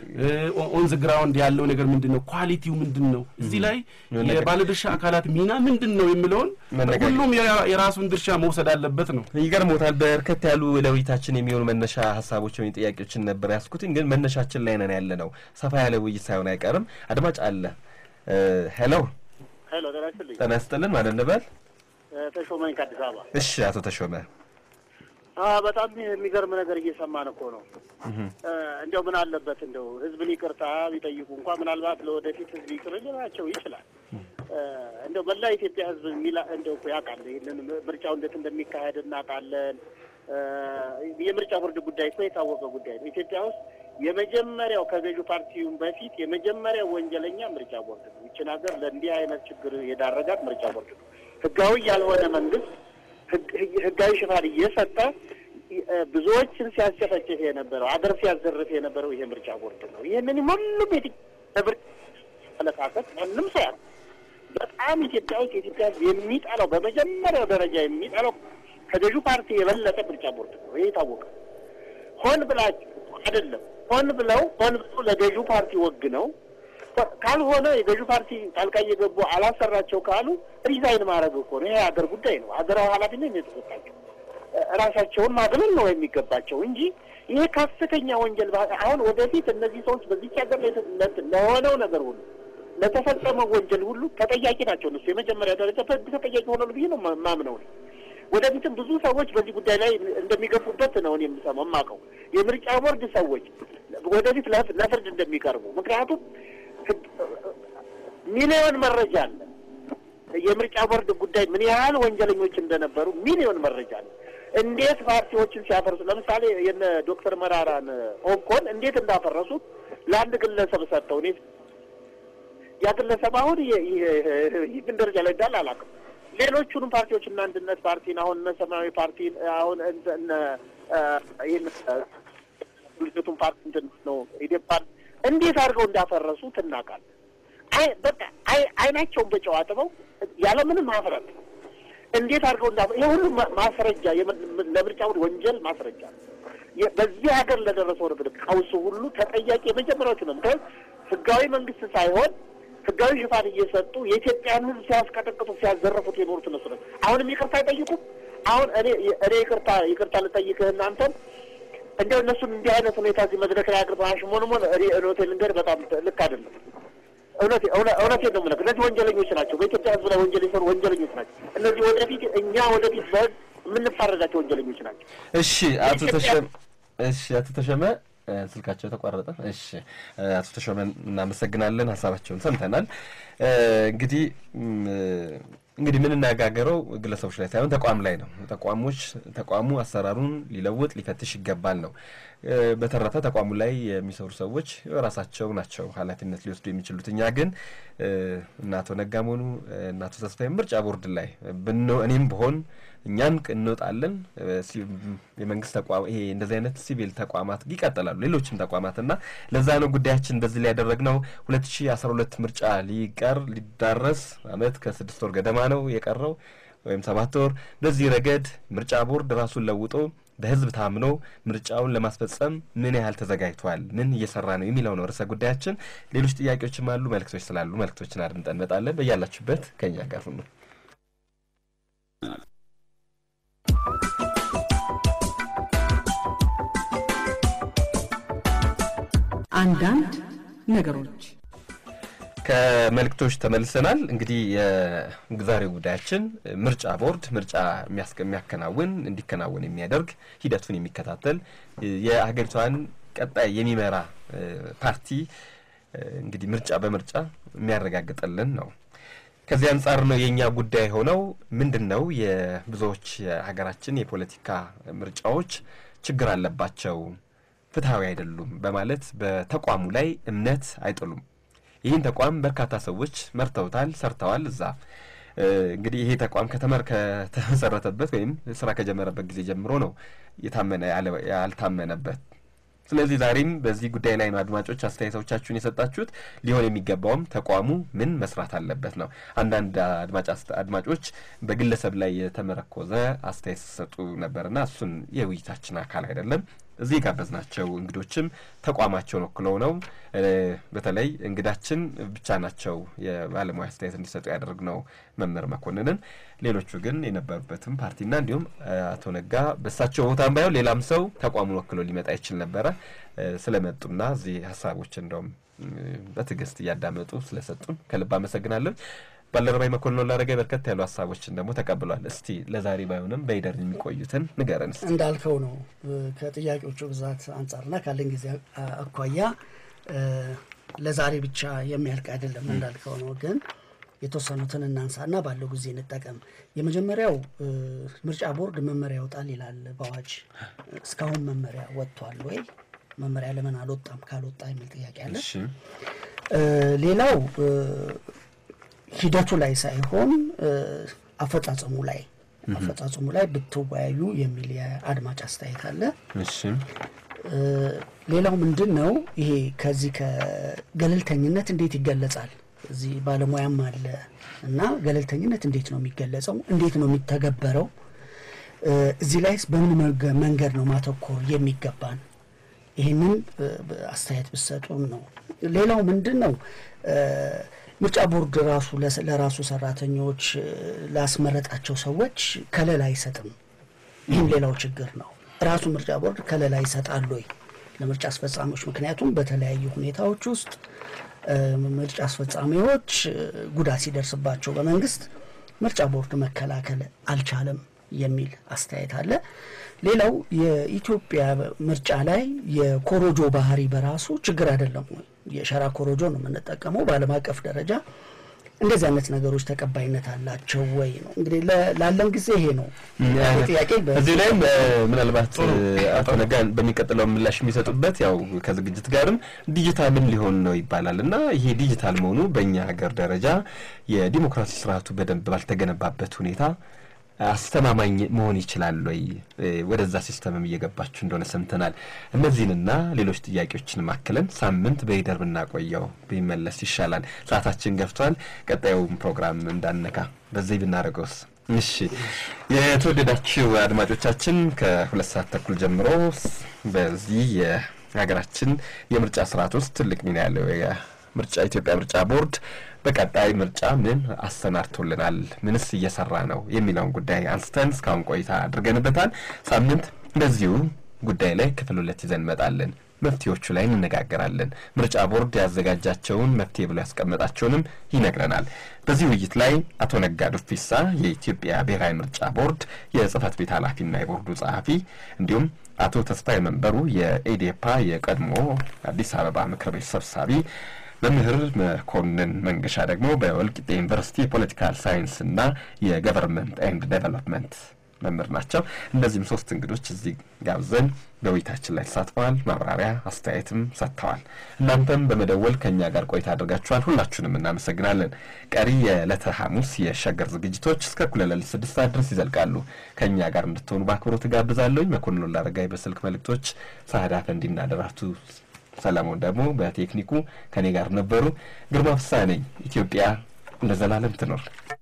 ኦን ዘ ግራውንድ ያለው ነገር ምንድን ነው? ኳሊቲው ምንድን ነው? እዚህ ላይ መነጋገር። የባለድርሻ አካላት ሚና ምንድን ነው የሚለውን መነጋገር። ሁሉም የራ- የራሱን ድርሻ መውሰድ አለበት ነው። ይገርሞታል። በርከት ያሉ ለውይይታችን የሚሆኑ መነሻ ሀሳቦች ወይም ጥያቄዎችን ነበር ያስኩትኝ፣ ግን መነሻችን ላይ ነን ያለ ነው። ሰፋ ያለ ውይይት ሳይሆን አይቀርም። አድማጭ አለ። እ፣ ሄሎ ሄሎ ጤና ይስጥልኝ። ጤና ይስጥልን ማለት እንበል። እ፣ ተሾመኝ ከአዲስ አበባ። እሺ አቶ ተሾመ አ በጣም የሚገርም ነገር እየሰማን እኮ ነው። እ፣ እንደው ምን አለበት እንደው ህዝብን ይቅርታ ቢጠይቁ እንኳ ምናልባት ለወደፊት ህዝብ ይቅር ሊላቸው ይችላል። እ፣ እንደው መላ ኢትዮጵያ ህዝብ የሚላ እንደው እኮ ያውቃል ይህንን ምርጫው እንዴት እንደሚካሄድ እናውቃለን። እ፣ የምርጫ ቦርድ ጉዳይ እኮ የታወቀ ጉዳይ ነው። ኢትዮጵያ ውስጥ የመጀመሪያው ከገዢው ፓርቲውን በፊት የመጀመሪያው ወንጀለኛ ምርጫ ቦርድ ነው። ይችን ሀገር ለእንዲህ አይነት ችግር የዳረጋት ምርጫ ቦርድ ነው። ህጋዊ ያልሆነ መንግስት ህግ- ህግ- ህጋዊ ሽፋን እየሰጠ እ፣ ብዙዎችን ሲያስጨፈጭፍ የነበረው አገር ሲያዘርፍ የነበረው ይሄ ምርጫ ቦርድ ነው። ይህንን ሁሉም የምርጫ አመለካከት ማንም ሰው ያለ በጣም ኢትዮጵያ ውስጥ የኢትዮጵያ ህዝብ የሚጠላው በመጀመሪያው ደረጃ የሚጠላው ከገዢው ፓርቲ የበለጠ ምርጫ ቦርድ ነው። ይሄ የታወቀ ሆን ብላችሁ አይደለም ሆን ብለው ሆን ብለው ለገዢው ፓርቲ ወግ ነው ካልሆነ የገዢው ፓርቲ ጣልቃ እየገቡ አላሰራቸው ካሉ ሪዛይን ማድረግ እኮ ነው። ይሄ ሀገር ጉዳይ ነው። ሀገራዊ ኃላፊነት ነው የተሰጣቸው። እ፣ ራሳቸውን ማግለል ነው የሚገባቸው እንጂ ይሄ ከፍተኛ ወንጀል ባ- አሁን ወደፊት እነዚህ ሰዎች በዚች ሀገር ላይ ለ- ለሆነው ነገር ሁሉ ለተፈጸመው ወንጀል ሁሉ ተጠያቂ ናቸው። እነሱ የመጀመሪያ ደረጃ በህግ ተጠያቂ ሆናሉ ብዬ ነው ማ- ማምነው እኔ። ወደፊትም ብዙ ሰዎች በዚህ ጉዳይ ላይ እንደሚገፉበት ነው እኔ የምሰማው የማውቀው የምርጫ ቦርድ ሰዎች ወደፊት ለፍ- ለፍርድ እንደሚቀርቡ ምክንያቱም ህግ- ሚሊዮን መረጃ አለ። የምርጫ ቦርድ ጉዳይ ምን ያህል ወንጀለኞች እንደነበሩ ሚሊዮን መረጃ አለ። እንዴት ፓርቲዎችን ሲያፈርሱ ለምሳሌ የነ ዶክተር መራራን ኦብኮን እንዴት እንዳፈረሱት ለአንድ ግለሰብ ሰጥተው እኔ ያ ግለሰብ አሁን የ- የ- ይህን ደረጃ ላይ እንዳለ አላውቅም። ሌሎቹንም ፓርቲዎች እና አንድነት ፓርቲን አሁን እነ ሰማያዊ ፓርቲን አሁን እንደ- እነ አ፣ ይህን አ፣ ልጅቱን ፓርቲ እንትን ነው ኢዴፓን እንዴት አድርገው እንዳፈረሱ ትናቃል። አይ በቃ አይ አይናቸውን በጨው አጥበው ያለምንም ማፍረት እንዴት አድርገው እንዳ ይሄ ሁሉ ማ- ማስረጃ የም- ለምርጫው ወንጀል ማስረጃ ነው። በዚህ ሀገር ለደረሰው ንግድ ቀውሱ ሁሉ ተጠያቂ የመጀመሪያዎቹ ነው። ምክንያቱም ህጋዊ መንግስት ሳይሆን ህጋዊ ሽፋን እየሰጡ የኢትዮጵያን ህዝብ ሲያስቀጠቅጡ ሲያዘረፉት የኖሩት እነሱ ነው። አሁንም ይቅርታ አይጠይቁም። አሁን እኔ እኔ ይቅርታ ይቅርታ ልጠይቅህ እናንተን እንዲያው እነሱን እንዲህ አይነት ሁኔታ እዚህ መድረክ ላይ አቅርበህ አሽሞንሞን እኔ እውነቴን ልንገርህ በጣም ልክ አይደለም። እውነቴ እውነቴን ነው የምልህ። እነዚህ ወንጀለኞች ናቸው። በኢትዮጵያ ህዝብ ላይ ወንጀል የሰሩ ወንጀለኞች ናቸው። እነዚህ ወደፊት እኛ ወደፊት በህግ የምንፋረዳቸው ወንጀለኞች ናቸው። እሺ አቶ ተሸመ እሺ አቶ ተሸመ ስልካቸው ተቋረጠ። እሺ አቶ ተሾመ እናመሰግናለን። ሀሳባቸውን ሰምተናል። እንግዲህ እንግዲህ የምንነጋገረው ግለሰቦች ላይ ሳይሆን ተቋም ላይ ነው። ተቋሞች ተቋሙ አሰራሩን ሊለውጥ ሊፈትሽ ይገባል ነው። በተረፈ ተቋሙ ላይ የሚሰሩ ሰዎች ራሳቸው ናቸው ኃላፊነት ሊወስዱ የሚችሉት። እኛ ግን እነ አቶ ነጋም ሆኑ እነ አቶ ተስፋዬ ምርጫ ቦርድ ላይ እኔም ብሆን እኛን እንወጣለን። የመንግስት ተቋም ይሄ እንደዚህ አይነት ሲቪል ተቋማት ይቀጥላሉ፣ ሌሎችም ተቋማት እና ለዛ ነው ጉዳያችን በዚህ ላይ ያደረግነው። ሁለት ሺ አስራ ሁለት ምርጫ ሊቀር ሊዳረስ አመት ከስድስት ወር ገደማ ነው የቀረው ወይም ሰባት ወር። በዚህ ረገድ ምርጫ ቦርድ ራሱን ለውጦ በህዝብ ታምኖ ምርጫውን ለማስፈጸም ምን ያህል ተዘጋጅቷል፣ ምን እየሰራ ነው የሚለው ነው ርዕሰ ጉዳያችን። ሌሎች ጥያቄዎችም አሉ፣ መልእክቶች ስላሉ መልእክቶችን አድምጠን እንመጣለን። በያላችሁበት ከኛ ጋር ሁኑ። አንዳንድ ነገሮች ከመልእክቶች ተመልሰናል። እንግዲህ የዛሬው ጉዳያችን ምርጫ ቦርድ ምርጫ የሚያከናውን እንዲከናወን የሚያደርግ ሂደቱን የሚከታተል የሀገሪቷን ቀጣይ የሚመራ ፓርቲ እንግዲህ ምርጫ በምርጫ የሚያረጋግጥልን ነው። ከዚህ አንጻር ነው የእኛ ጉዳይ ሆነው ምንድን ነው የብዙዎች የሀገራችን የፖለቲካ ምርጫዎች ችግር አለባቸው፣ ፍትሐዊ አይደሉም በማለት በተቋሙ ላይ እምነት አይጥሉም። ይህን ተቋም በርካታ ሰዎች መርተውታል፣ ሰርተዋል። እዛ እንግዲህ ይሄ ተቋም ከተመር ከተመሰረተበት ወይም ስራ ከጀመረበት ጊዜ ጀምሮ ነው የታመነ ያልታመነበት። ስለዚህ ዛሬም በዚህ ጉዳይ ላይ ነው አድማጮች አስተያየቶቻችሁን የሰጣችሁት። ሊሆን የሚገባውም ተቋሙ ምን መስራት አለበት ነው። አንዳንድ አድማጭ አድማጮች በግለሰብ ላይ የተመረኮዘ አስተያየት ሲሰጡ ነበርና እሱን የውይይታችን አካል አይደለም። እዚህ የጋበዝናቸው እንግዶችም ተቋማቸውን ወክለው ነው። በተለይ እንግዳችን ብቻ ናቸው የባለሙያ አስተያየት እንዲሰጡ ያደረግነው መምህር መኮንንን። ሌሎቹ ግን የነበሩበትም ፓርቲና እንዲሁም አቶ ነጋ በሳቸው ቦታም ባይሆን ሌላም ሰው ተቋሙን ወክሎ ሊመጣ ይችል ነበረ። ስለመጡና እዚህ ሀሳቦች እንደውም በትዕግስት እያዳመጡ ስለሰጡን ከልብ አመሰግናለሁ። ባልደረባይ መኮንን ላረገ በርከት ያሉ ሀሳቦችን ደግሞ ተቀብሏል። እስቲ ለዛሬ ባይሆንም በይደር የሚቆዩትን ንገረን እስቲ። እንዳልከው ነው ከጥያቄዎቹ ብዛት አንጻርና ካለን ጊዜ አኳያ ለዛሬ ብቻ የሚያልቅ አይደለም እንዳልከው ነው። ግን የተወሰኑትን እናንሳና ባለው ጊዜ እንጠቀም። የመጀመሪያው ምርጫ ቦርድ መመሪያ ይወጣል ይላል በአዋጅ። እስካሁን መመሪያ ወጥቷል ወይ? መመሪያ ለምን አልወጣም? ካልወጣ የሚል ጥያቄ አለ። ሌላው ሂደቱ ላይ ሳይሆን አፈጻጸሙ ላይ አፈጻጸሙ ላይ ብትወያዩ የሚል የአድማጭ አስተያየት አለ። ሌላው ምንድን ነው ይሄ ከዚህ ከገለልተኝነት እንዴት ይገለጻል? እዚህ ባለሙያም አለ እና ገለልተኝነት እንዴት ነው የሚገለጸው? እንዴት ነው የሚተገበረው? እዚህ ላይስ በምን መንገድ ነው ማተኮር የሚገባን? ይህንን አስተያየት ብሰጡን ነው። ሌላው ምንድን ነው ምርጫ ቦርድ ራሱ ለራሱ ሰራተኞች ላስመረጣቸው ሰዎች ከለላ አይሰጥም። ይህም ሌላው ችግር ነው። ራሱ ምርጫ ቦርድ ከለላ ይሰጣል ወይ ለምርጫ አስፈጻሚዎች? ምክንያቱም በተለያዩ ሁኔታዎች ውስጥ ምርጫ አስፈጻሚዎች ጉዳት ሲደርስባቸው በመንግስት ምርጫ ቦርድ መከላከል አልቻለም የሚል አስተያየት አለ። ሌላው የኢትዮጵያ ምርጫ ላይ የኮሮጆ ባህሪ በራሱ ችግር አይደለም ወይ? የሸራ ኮሮጆ ነው የምንጠቀመው። በዓለም አቀፍ ደረጃ እንደዚህ አይነት ነገሮች ተቀባይነት አላቸው ወይ ነው እንግዲህ ላለን ጊዜ ይሄ ነው ጥያቄ። እዚህ ላይም ምናልባት አቶ ነጋ በሚቀጥለው ምላሽ የሚሰጡበት ያው ከዝግጅት ጋርም ዲጂታልም ሊሆን ነው ይባላል እና ይሄ ዲጂታል መሆኑ በእኛ ሀገር ደረጃ የዲሞክራሲ ስርዓቱ በደንብ ባልተገነባበት ሁኔታ አስተማማኝ መሆን ይችላል ወይ? ወደዛ ሲስተምም እየገባችሁ እንደሆነ ሰምተናል። እነዚህንና ሌሎች ጥያቄዎችን ማክለን ሳምንት በሂደር ብናቆየው ቢመለስ ይሻላል። ሰዓታችን ገፍቷል። ቀጣዩም ፕሮግራም እንዳነካ በዚህ ብናደርገውስ? እሺ የተወደዳችሁ አድማጮቻችን ከሁለት ሰዓት ተኩል ጀምሮ በዚህ የሀገራችን የምርጫ ስርዓት ውስጥ ትልቅ ሚና ያለው የምርጫ ኢትዮጵያ ምርጫ ቦርድ በቀጣይ ምርጫ ምን አሰናድቶልናል፣ ምንስ እየሰራ ነው የሚለውን ጉዳይ አንስተን እስካሁን ቆይታ አድርገንበታል። ሳምንት በዚሁ ጉዳይ ላይ ክፍል ሁለት ይዘን እንመጣለን። መፍትሄዎቹ ላይ እንነጋገራለን። ምርጫ ቦርድ ያዘጋጃቸውን መፍትሄ ብሎ ያስቀመጣቸውንም ይነግረናል። በዚህ ውይይት ላይ አቶ ነጋ ዱፊሳ የኢትዮጵያ ብሔራዊ ምርጫ ቦርድ የጽህፈት ቤት ኃላፊና የቦርዱ ጸሐፊ እንዲሁም አቶ ተስፋዬ መንበሩ የኢዴፓ የቀድሞ አዲስ አበባ ምክር ቤት ሰብሳቢ መምህር መኮንን መንገሻ ደግሞ በወልቂጤ ዩኒቨርሲቲ የፖለቲካል ሳይንስና የገቨርንመንት ኤንድ ዴቨሎፕመንት መምህር ናቸው። እነዚህም ሶስት እንግዶች እዚህ ጋብዘን በውይይታችን ላይ ተሳትፈዋል። ማብራሪያ አስተያየትም ሰጥተዋል። እናንተም በመደወል ከእኛ ጋር ቆይታ አድርጋችኋል። ሁላችሁንም እናመሰግናለን። ቀሪ የዕለተ ሐሙስ የሸገር ዝግጅቶች እስከ እኩለ ሌሊት ስድስት ሰዓት ድረስ ይዘልቃሉ። ከእኛ ጋር እንድትሆኑ በአክብሮት ጋብዛለሁኝ። መኮንን ላረጋይ በስልክ መልእክቶች፣ ሳህዳ ፈንዲና ደራቱ ሰለሞን ደግሞ በቴክኒኩ ከኔ ጋር ነበሩ። ግርማ ፍሳ ነኝ። ኢትዮጵያ ለዘላለም ትኖር።